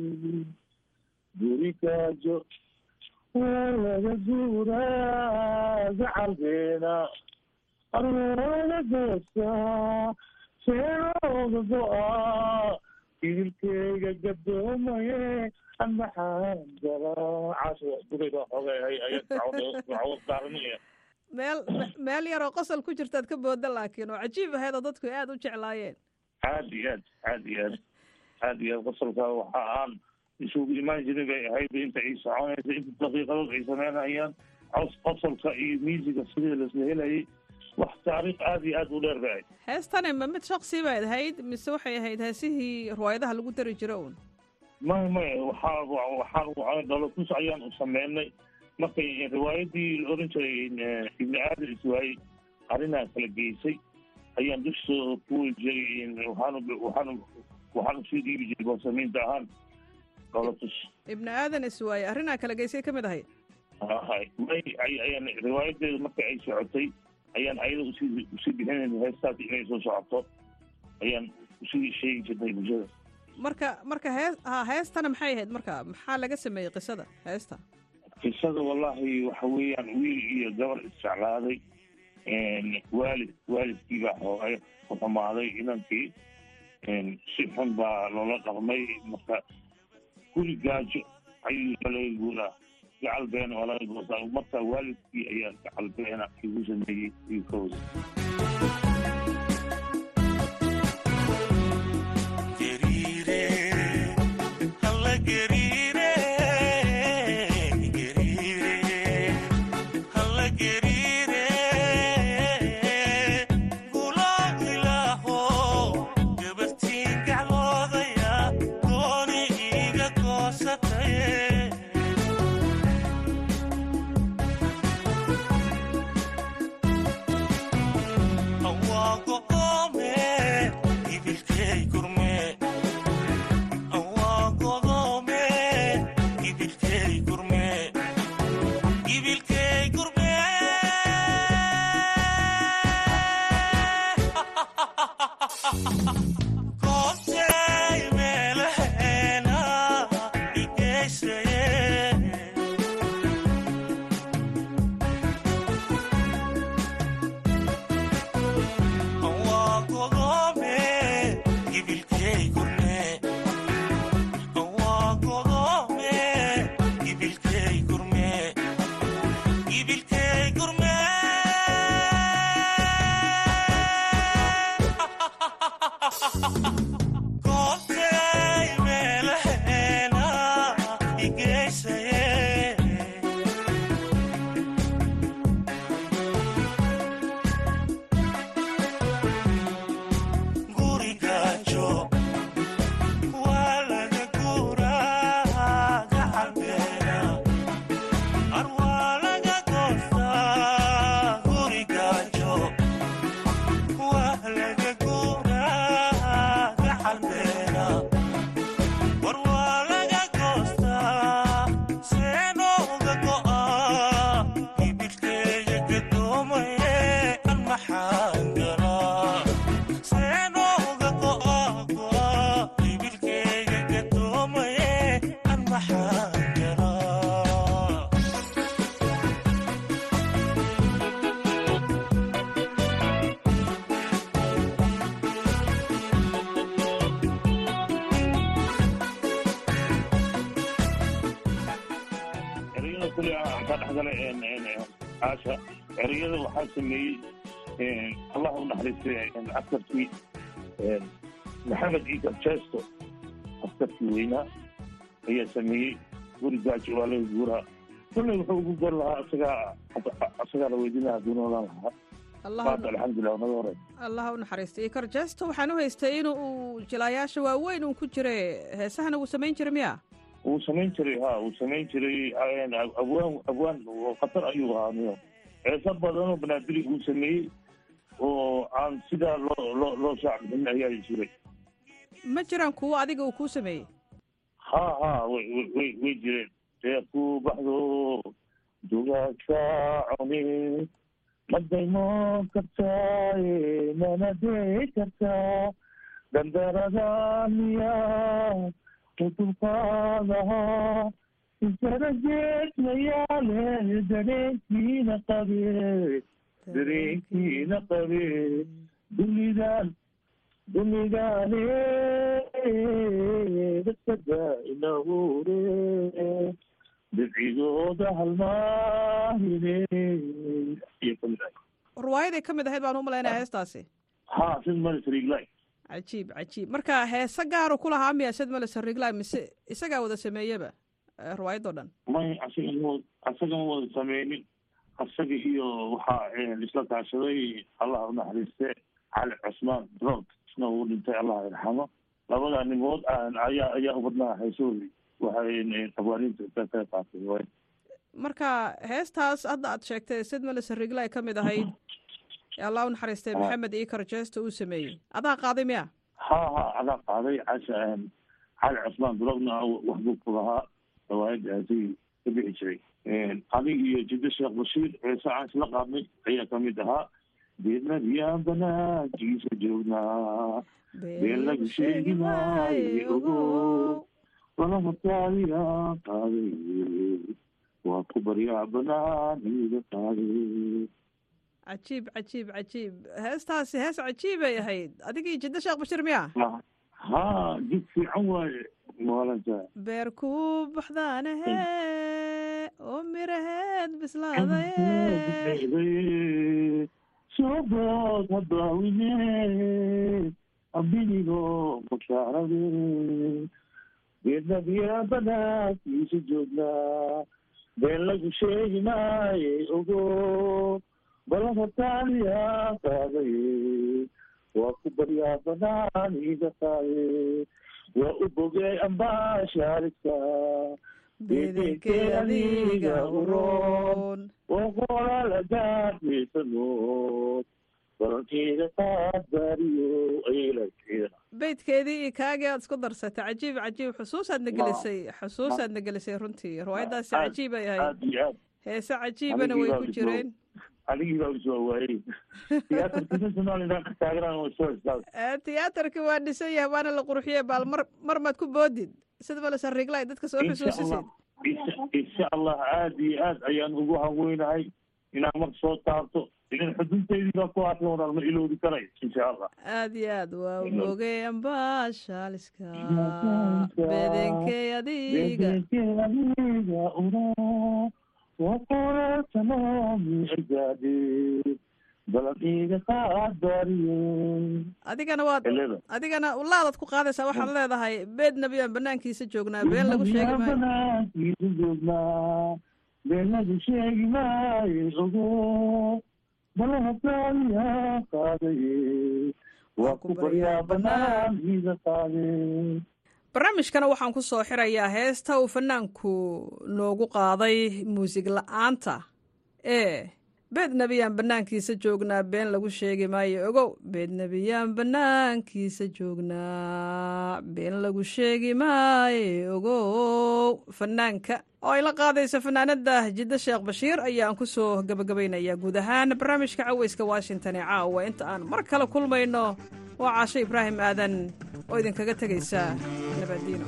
gurigaajo waa laga guuraa gacalbeena arweerada goosaa seerooda go-aa idilkeyga gadoomaye amaxaan galaa casho gurayda xoogay ayaaaaranaya meel meel yaroo qosol ku jirtaad ka booda laakiin oo cajiib ahayd oo dadku aad u jeclaayeen aad iyo aad aad iyo aad aad iyo aad qosolka waxa aan isugu imaan jirin bay ahayd inta ay soconaysa inta daqiiqadood ay sameynayaan cos qosolka iyo miisiga sidii lasla helayay wax taariikh aad iyo aad u dheer bay ahayd heestani ma mid shaksi bayd ahayd mise waxay ahayd heesihii riwaayadaha lagu dari jiro uun may may waxaa waxaan dhalotus ayaan u sameynay markay riwaayadii la oran jiray ibni aadan iswaayey arrinaa kala geysay ayaan dusha kuweli jiray waxaan waxaan waxaan usii dhiibi jiray boosamiinta ahaan dhalotus ibni aadan iswaaye arrinaa kala geysay ka mid ahayd hay may ayaan riwaayadeeda marka ay socotay ayaan ayada usii usii bixinayna heestaas inay soo socoto ayaan usii sheegi jirnay bulshada marka marka hees ha heestana maxay ahayd marka maxaa laga sameeyey qisada heesta qisada wallahi waxa weeyaan wiil iyo gabar isjeclaaday waalid waalidkii baa hooy ku xumaaday inankii si xun baa loola dhaqmay marka guri gaajo ayuu laga guuraa gacal beena waa laga goosaa marka waalidkii ayaa gacal beena igu sameeyey wiilkooda aasha ereyada waxaa sameeyey allah u naxariistay askarkii maxamed iikar jesto askarkii weynaa ayaa sameeyey guri gaajo waa laga guuraa kulley wuxuu ugu gor lahaa isagaa isagaa la weydiinaya hadduu noolaan lahaa maanta alxamdulilah naga hore allah u naxariistay ikar jesto waxaan u haystay in uu jilaayaasha waaweyn uu ku jira heesahana wuu samayn jiray miya wuu samayn jiray ha wuu samayn jiray abwaan abwaan khatar ayuu ahaa niyo heeso badanoo banaadiri uu sameeyey oo aan sidaa loo loo loo shaacbixin ayaa jiray ma jiraan kuwo adiga uu kuu sameeyey ha ha way way way jireen dee ku baxdo dugaagka cuni madaymo kartaaye manadee kartaa dandarada miyaa kutubkaadaha isarajeedmayaale dareenkiina qabe dareenkiina qabe dunidan dunidaane dadkada inahure dibcigooda halmaahine iyo kamid ah ruwaayaday ka mid ahayd baan u malaynaya heestaasi ha sid malisrigli cajiib cajiib marka heese gaaru ku lahaa miya sid male sarigli mise isagaa wada sameeyeba ruwaayadoo dhan may asaga asagama wada sameynin asaga iyo waxaa isla kaashaday allah u naxariiste cali cusmaan drog isna uu dhintay allah irxamo labada nimood ayaa ayaa u badnaa haysoodi waxay abwaaniinta ka qayb qaatay way marka heestaas hadda aad sheegtay sid male sarigli ka mid ahayd ee allah u naxariistay maxamed ikar jesto uu sameeyey adaa qaaday miya ha ha adaa qaaday casha cali cusmaan drogna waxbuu ku lahaa riwaayadaasi ka bixi jiray adig iyo jiddo sheekh bashiir ceese aan isla qaadnay ayaa kamid ahaa beednadiyaan banaankiisa joognaa been lagu sheegi maayo ogo balahataadiyaa qaaday waa ku baryaa banaaniga qaaday cajiib cajiib cajiib heestaasi hees cajiibay ahayd adigii jiddo sheekh bashir miya ha jid fiican waaye maalanta beer ku baxdaanahe oo miraheed bislaadaye sobood habaawine abinigo mashaarade beednadiya banaankiisa joognaa been lagu sheegi maaye ogo balahataaliya qaadaye waa ku baryaa banaaniga qaaye waa u bogey ambaashaalidka bedenkee adiga uroon oo qolalagaadweysanood balankeeda qaadbaariyo aylakeena beydkeedii iyo kaagii aad isku darsatay cajiib cajiib xusuusaadna gelisay xusuusaadna gelisay runtii riwaayadaasi cajiib ay ahayd aad iyo aad heese cajiibana way ku jireen anigii baa usoo waayey tiyaatarkisa somalilan ka taaganaan waa soo istaag tiyaatarkii waa dhisan yahay waana la qurxiyey baal mar mar maad ku boodid sida bale sariiglay dadka soo xusuusisid insha allah aad iyo aad ayaan ugu haweynahay inaan mar soo taabto ilan xudunteydii baa ku arka walaal ma iloobi karay insha allah aad iyo aad waa mogey ambaashaaliska bedenkey adiga adiga ura waqoratanomi agaade balan iga qaadbaariyo adigana waad adigana ulaadaad ku qaadaysaa waxaad leedahay beed nabiyaan banaankiisa joognaa been lagu sheegi maayo banaankiisa joognaa been lagu sheegi maayo ogo balahataaliya qaadaye waa ku baryaa banaankiisa qaade barnaamijkana waxaan ku soo xirayaa heesta uu fanaanku noogu qaaday muusig la-aanta ee beed nebiyaan bannaankiisa joognaa been lagu sheegi maayo ogow beed nebiyaan bannaankiisa joognaa been lagu sheegi maayo ogow fanaanka oo ay la qaadayso fanaanada jiddo sheekh bashiir ayaan ku soo gabagabaynayaa guud ahaan barnaamijka caweyska washington ee caawa inta aan mar kale kulmayno waa caasho ibraahim aadan oo idinkaga tegaysa nabadiino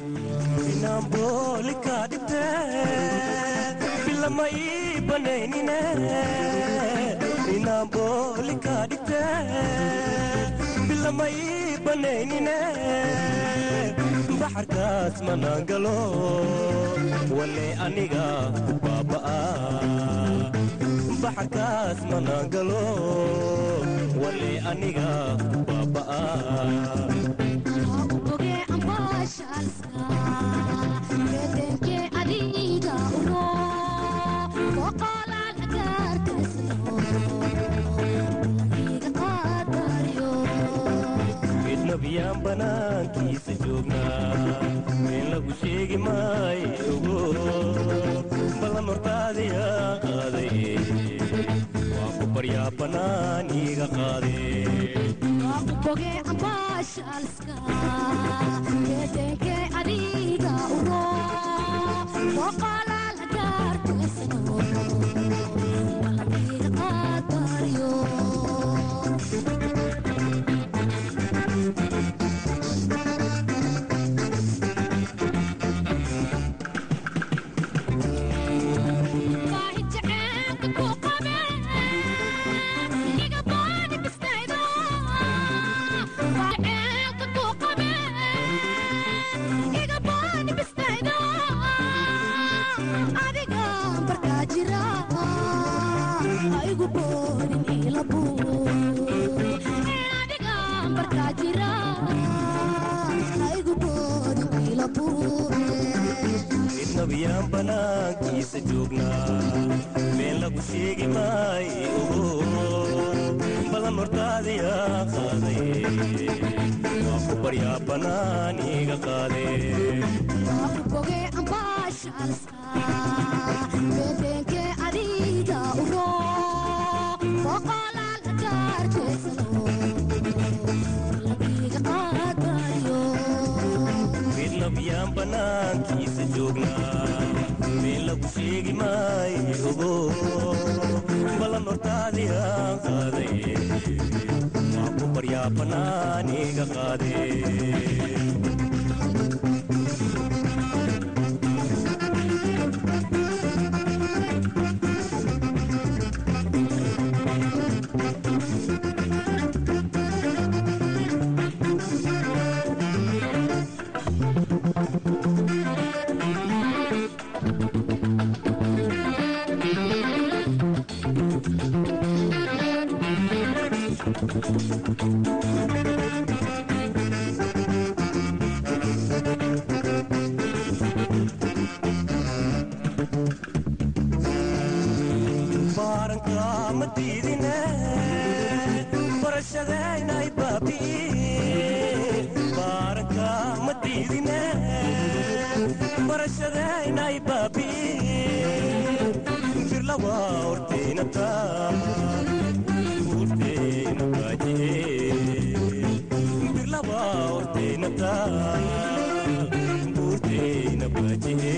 baxarkaas manaan galo wale aniga baaba'a baxarkaas manaan galo wale aniga baaba'a midnabiyaan banaankiisa joognaa meen lagu sheegi maayo ogo ballan hortaadiya qaaday waa ku baryaa bannaan iiga qaade midnabiyaan banaankiisa joognaa meen lagu sheegi maayo ogo balan hortaadiya qaaday waa ku baryaa bannaan iiga qaade midnabiyaan banaankiisa joognaa meen lagu sheegi maayo ogo balan hortaadiya qaaday waa ku baryaa bannaaniga qaade baaranka ma diidine barashadaynay baabi'i baaranka ma diidine barashadaynay baabi'i birlawa horteynata horteyna baajihe birlawa horteynata horteyna baajihe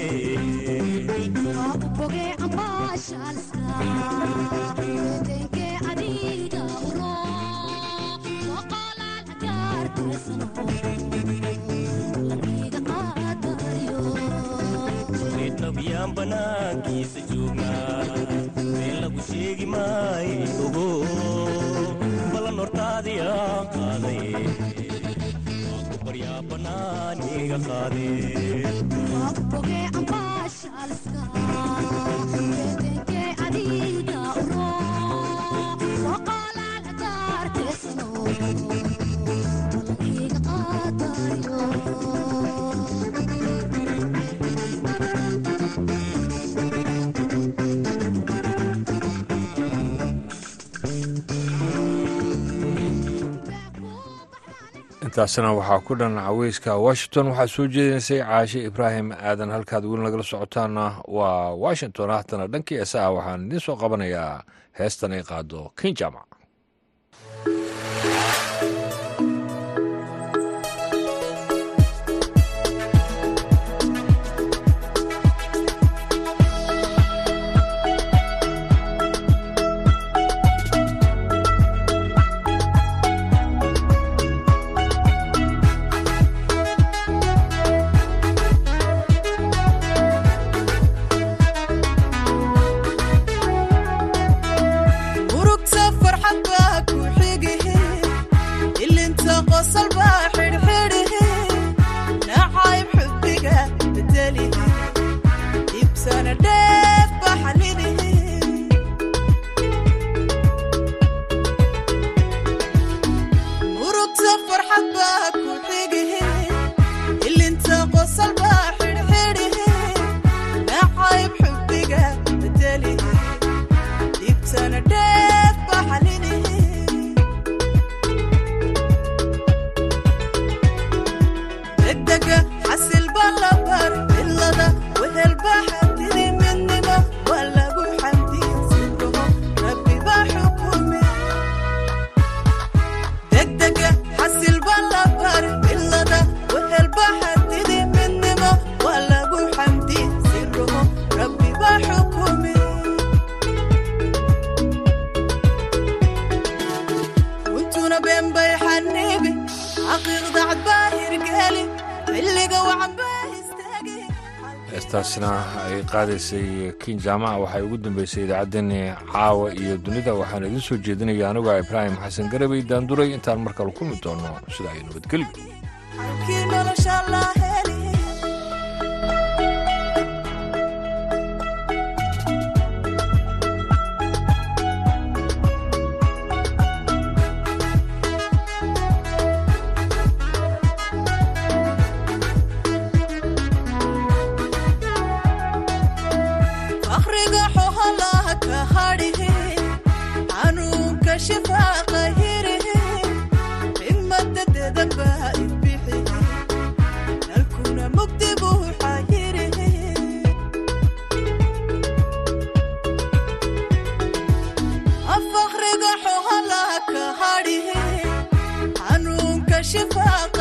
nabiyaan banaankiisa joognaa meel lagu sheegi maayo ogo balan hortaadii aan qaaday waa ku baryaa bannaaniga qaade intaasna waxaa ku dhan caweyska washington waxaa soo jeedinaysay caashe ibraahim aadan halkaad weli nagala socotaana waa washington haatana dhankii eesaha waxaan idiin soo qabanayaa heestan ay qaado kin jaamac urugta farxad baa ku xigihe ilinta qosol baa xidhxidhihe nacayb xubbiga bedelihe ibsana dheef baa xalilihe urugta farxad baa ku xigihe ilinta qosol baa xidhxidhihe nacayb xubbiga bedelihe ibsana dheef baa xalilihe degdega xasil baa la bar cilada wehel baa xadidi midnimo waa lagu xamdiya sirrumo rabbi baa xukume degdega xasil baa la bar cilada wehel baa xadidi midnimo waa lagu xamdiya sirrumo rabbi baa xukume runtuna been bay xaniibi xaqiiqda cad baa hirgeli xilliga wacan baa istaagi heestaasna ay qaadaysay kin jaamac waxay ugu dambeysay idaacaddeenii caawa iyo dunida waxaan idiin soo jeedinaya anigoo ibraahim xasan garabay daanduray intaan mar kale kulmi doono sida ay nabadgelyo kii nolosha la heli fakhriga xoholaha ka hadhihe xanuunka shifaaqa hirihe ximadadeda baa ibixihe nalkuna mugdi buu xayirihe fakhriga xoholaha ka hadhihe xanuunka shifaaqa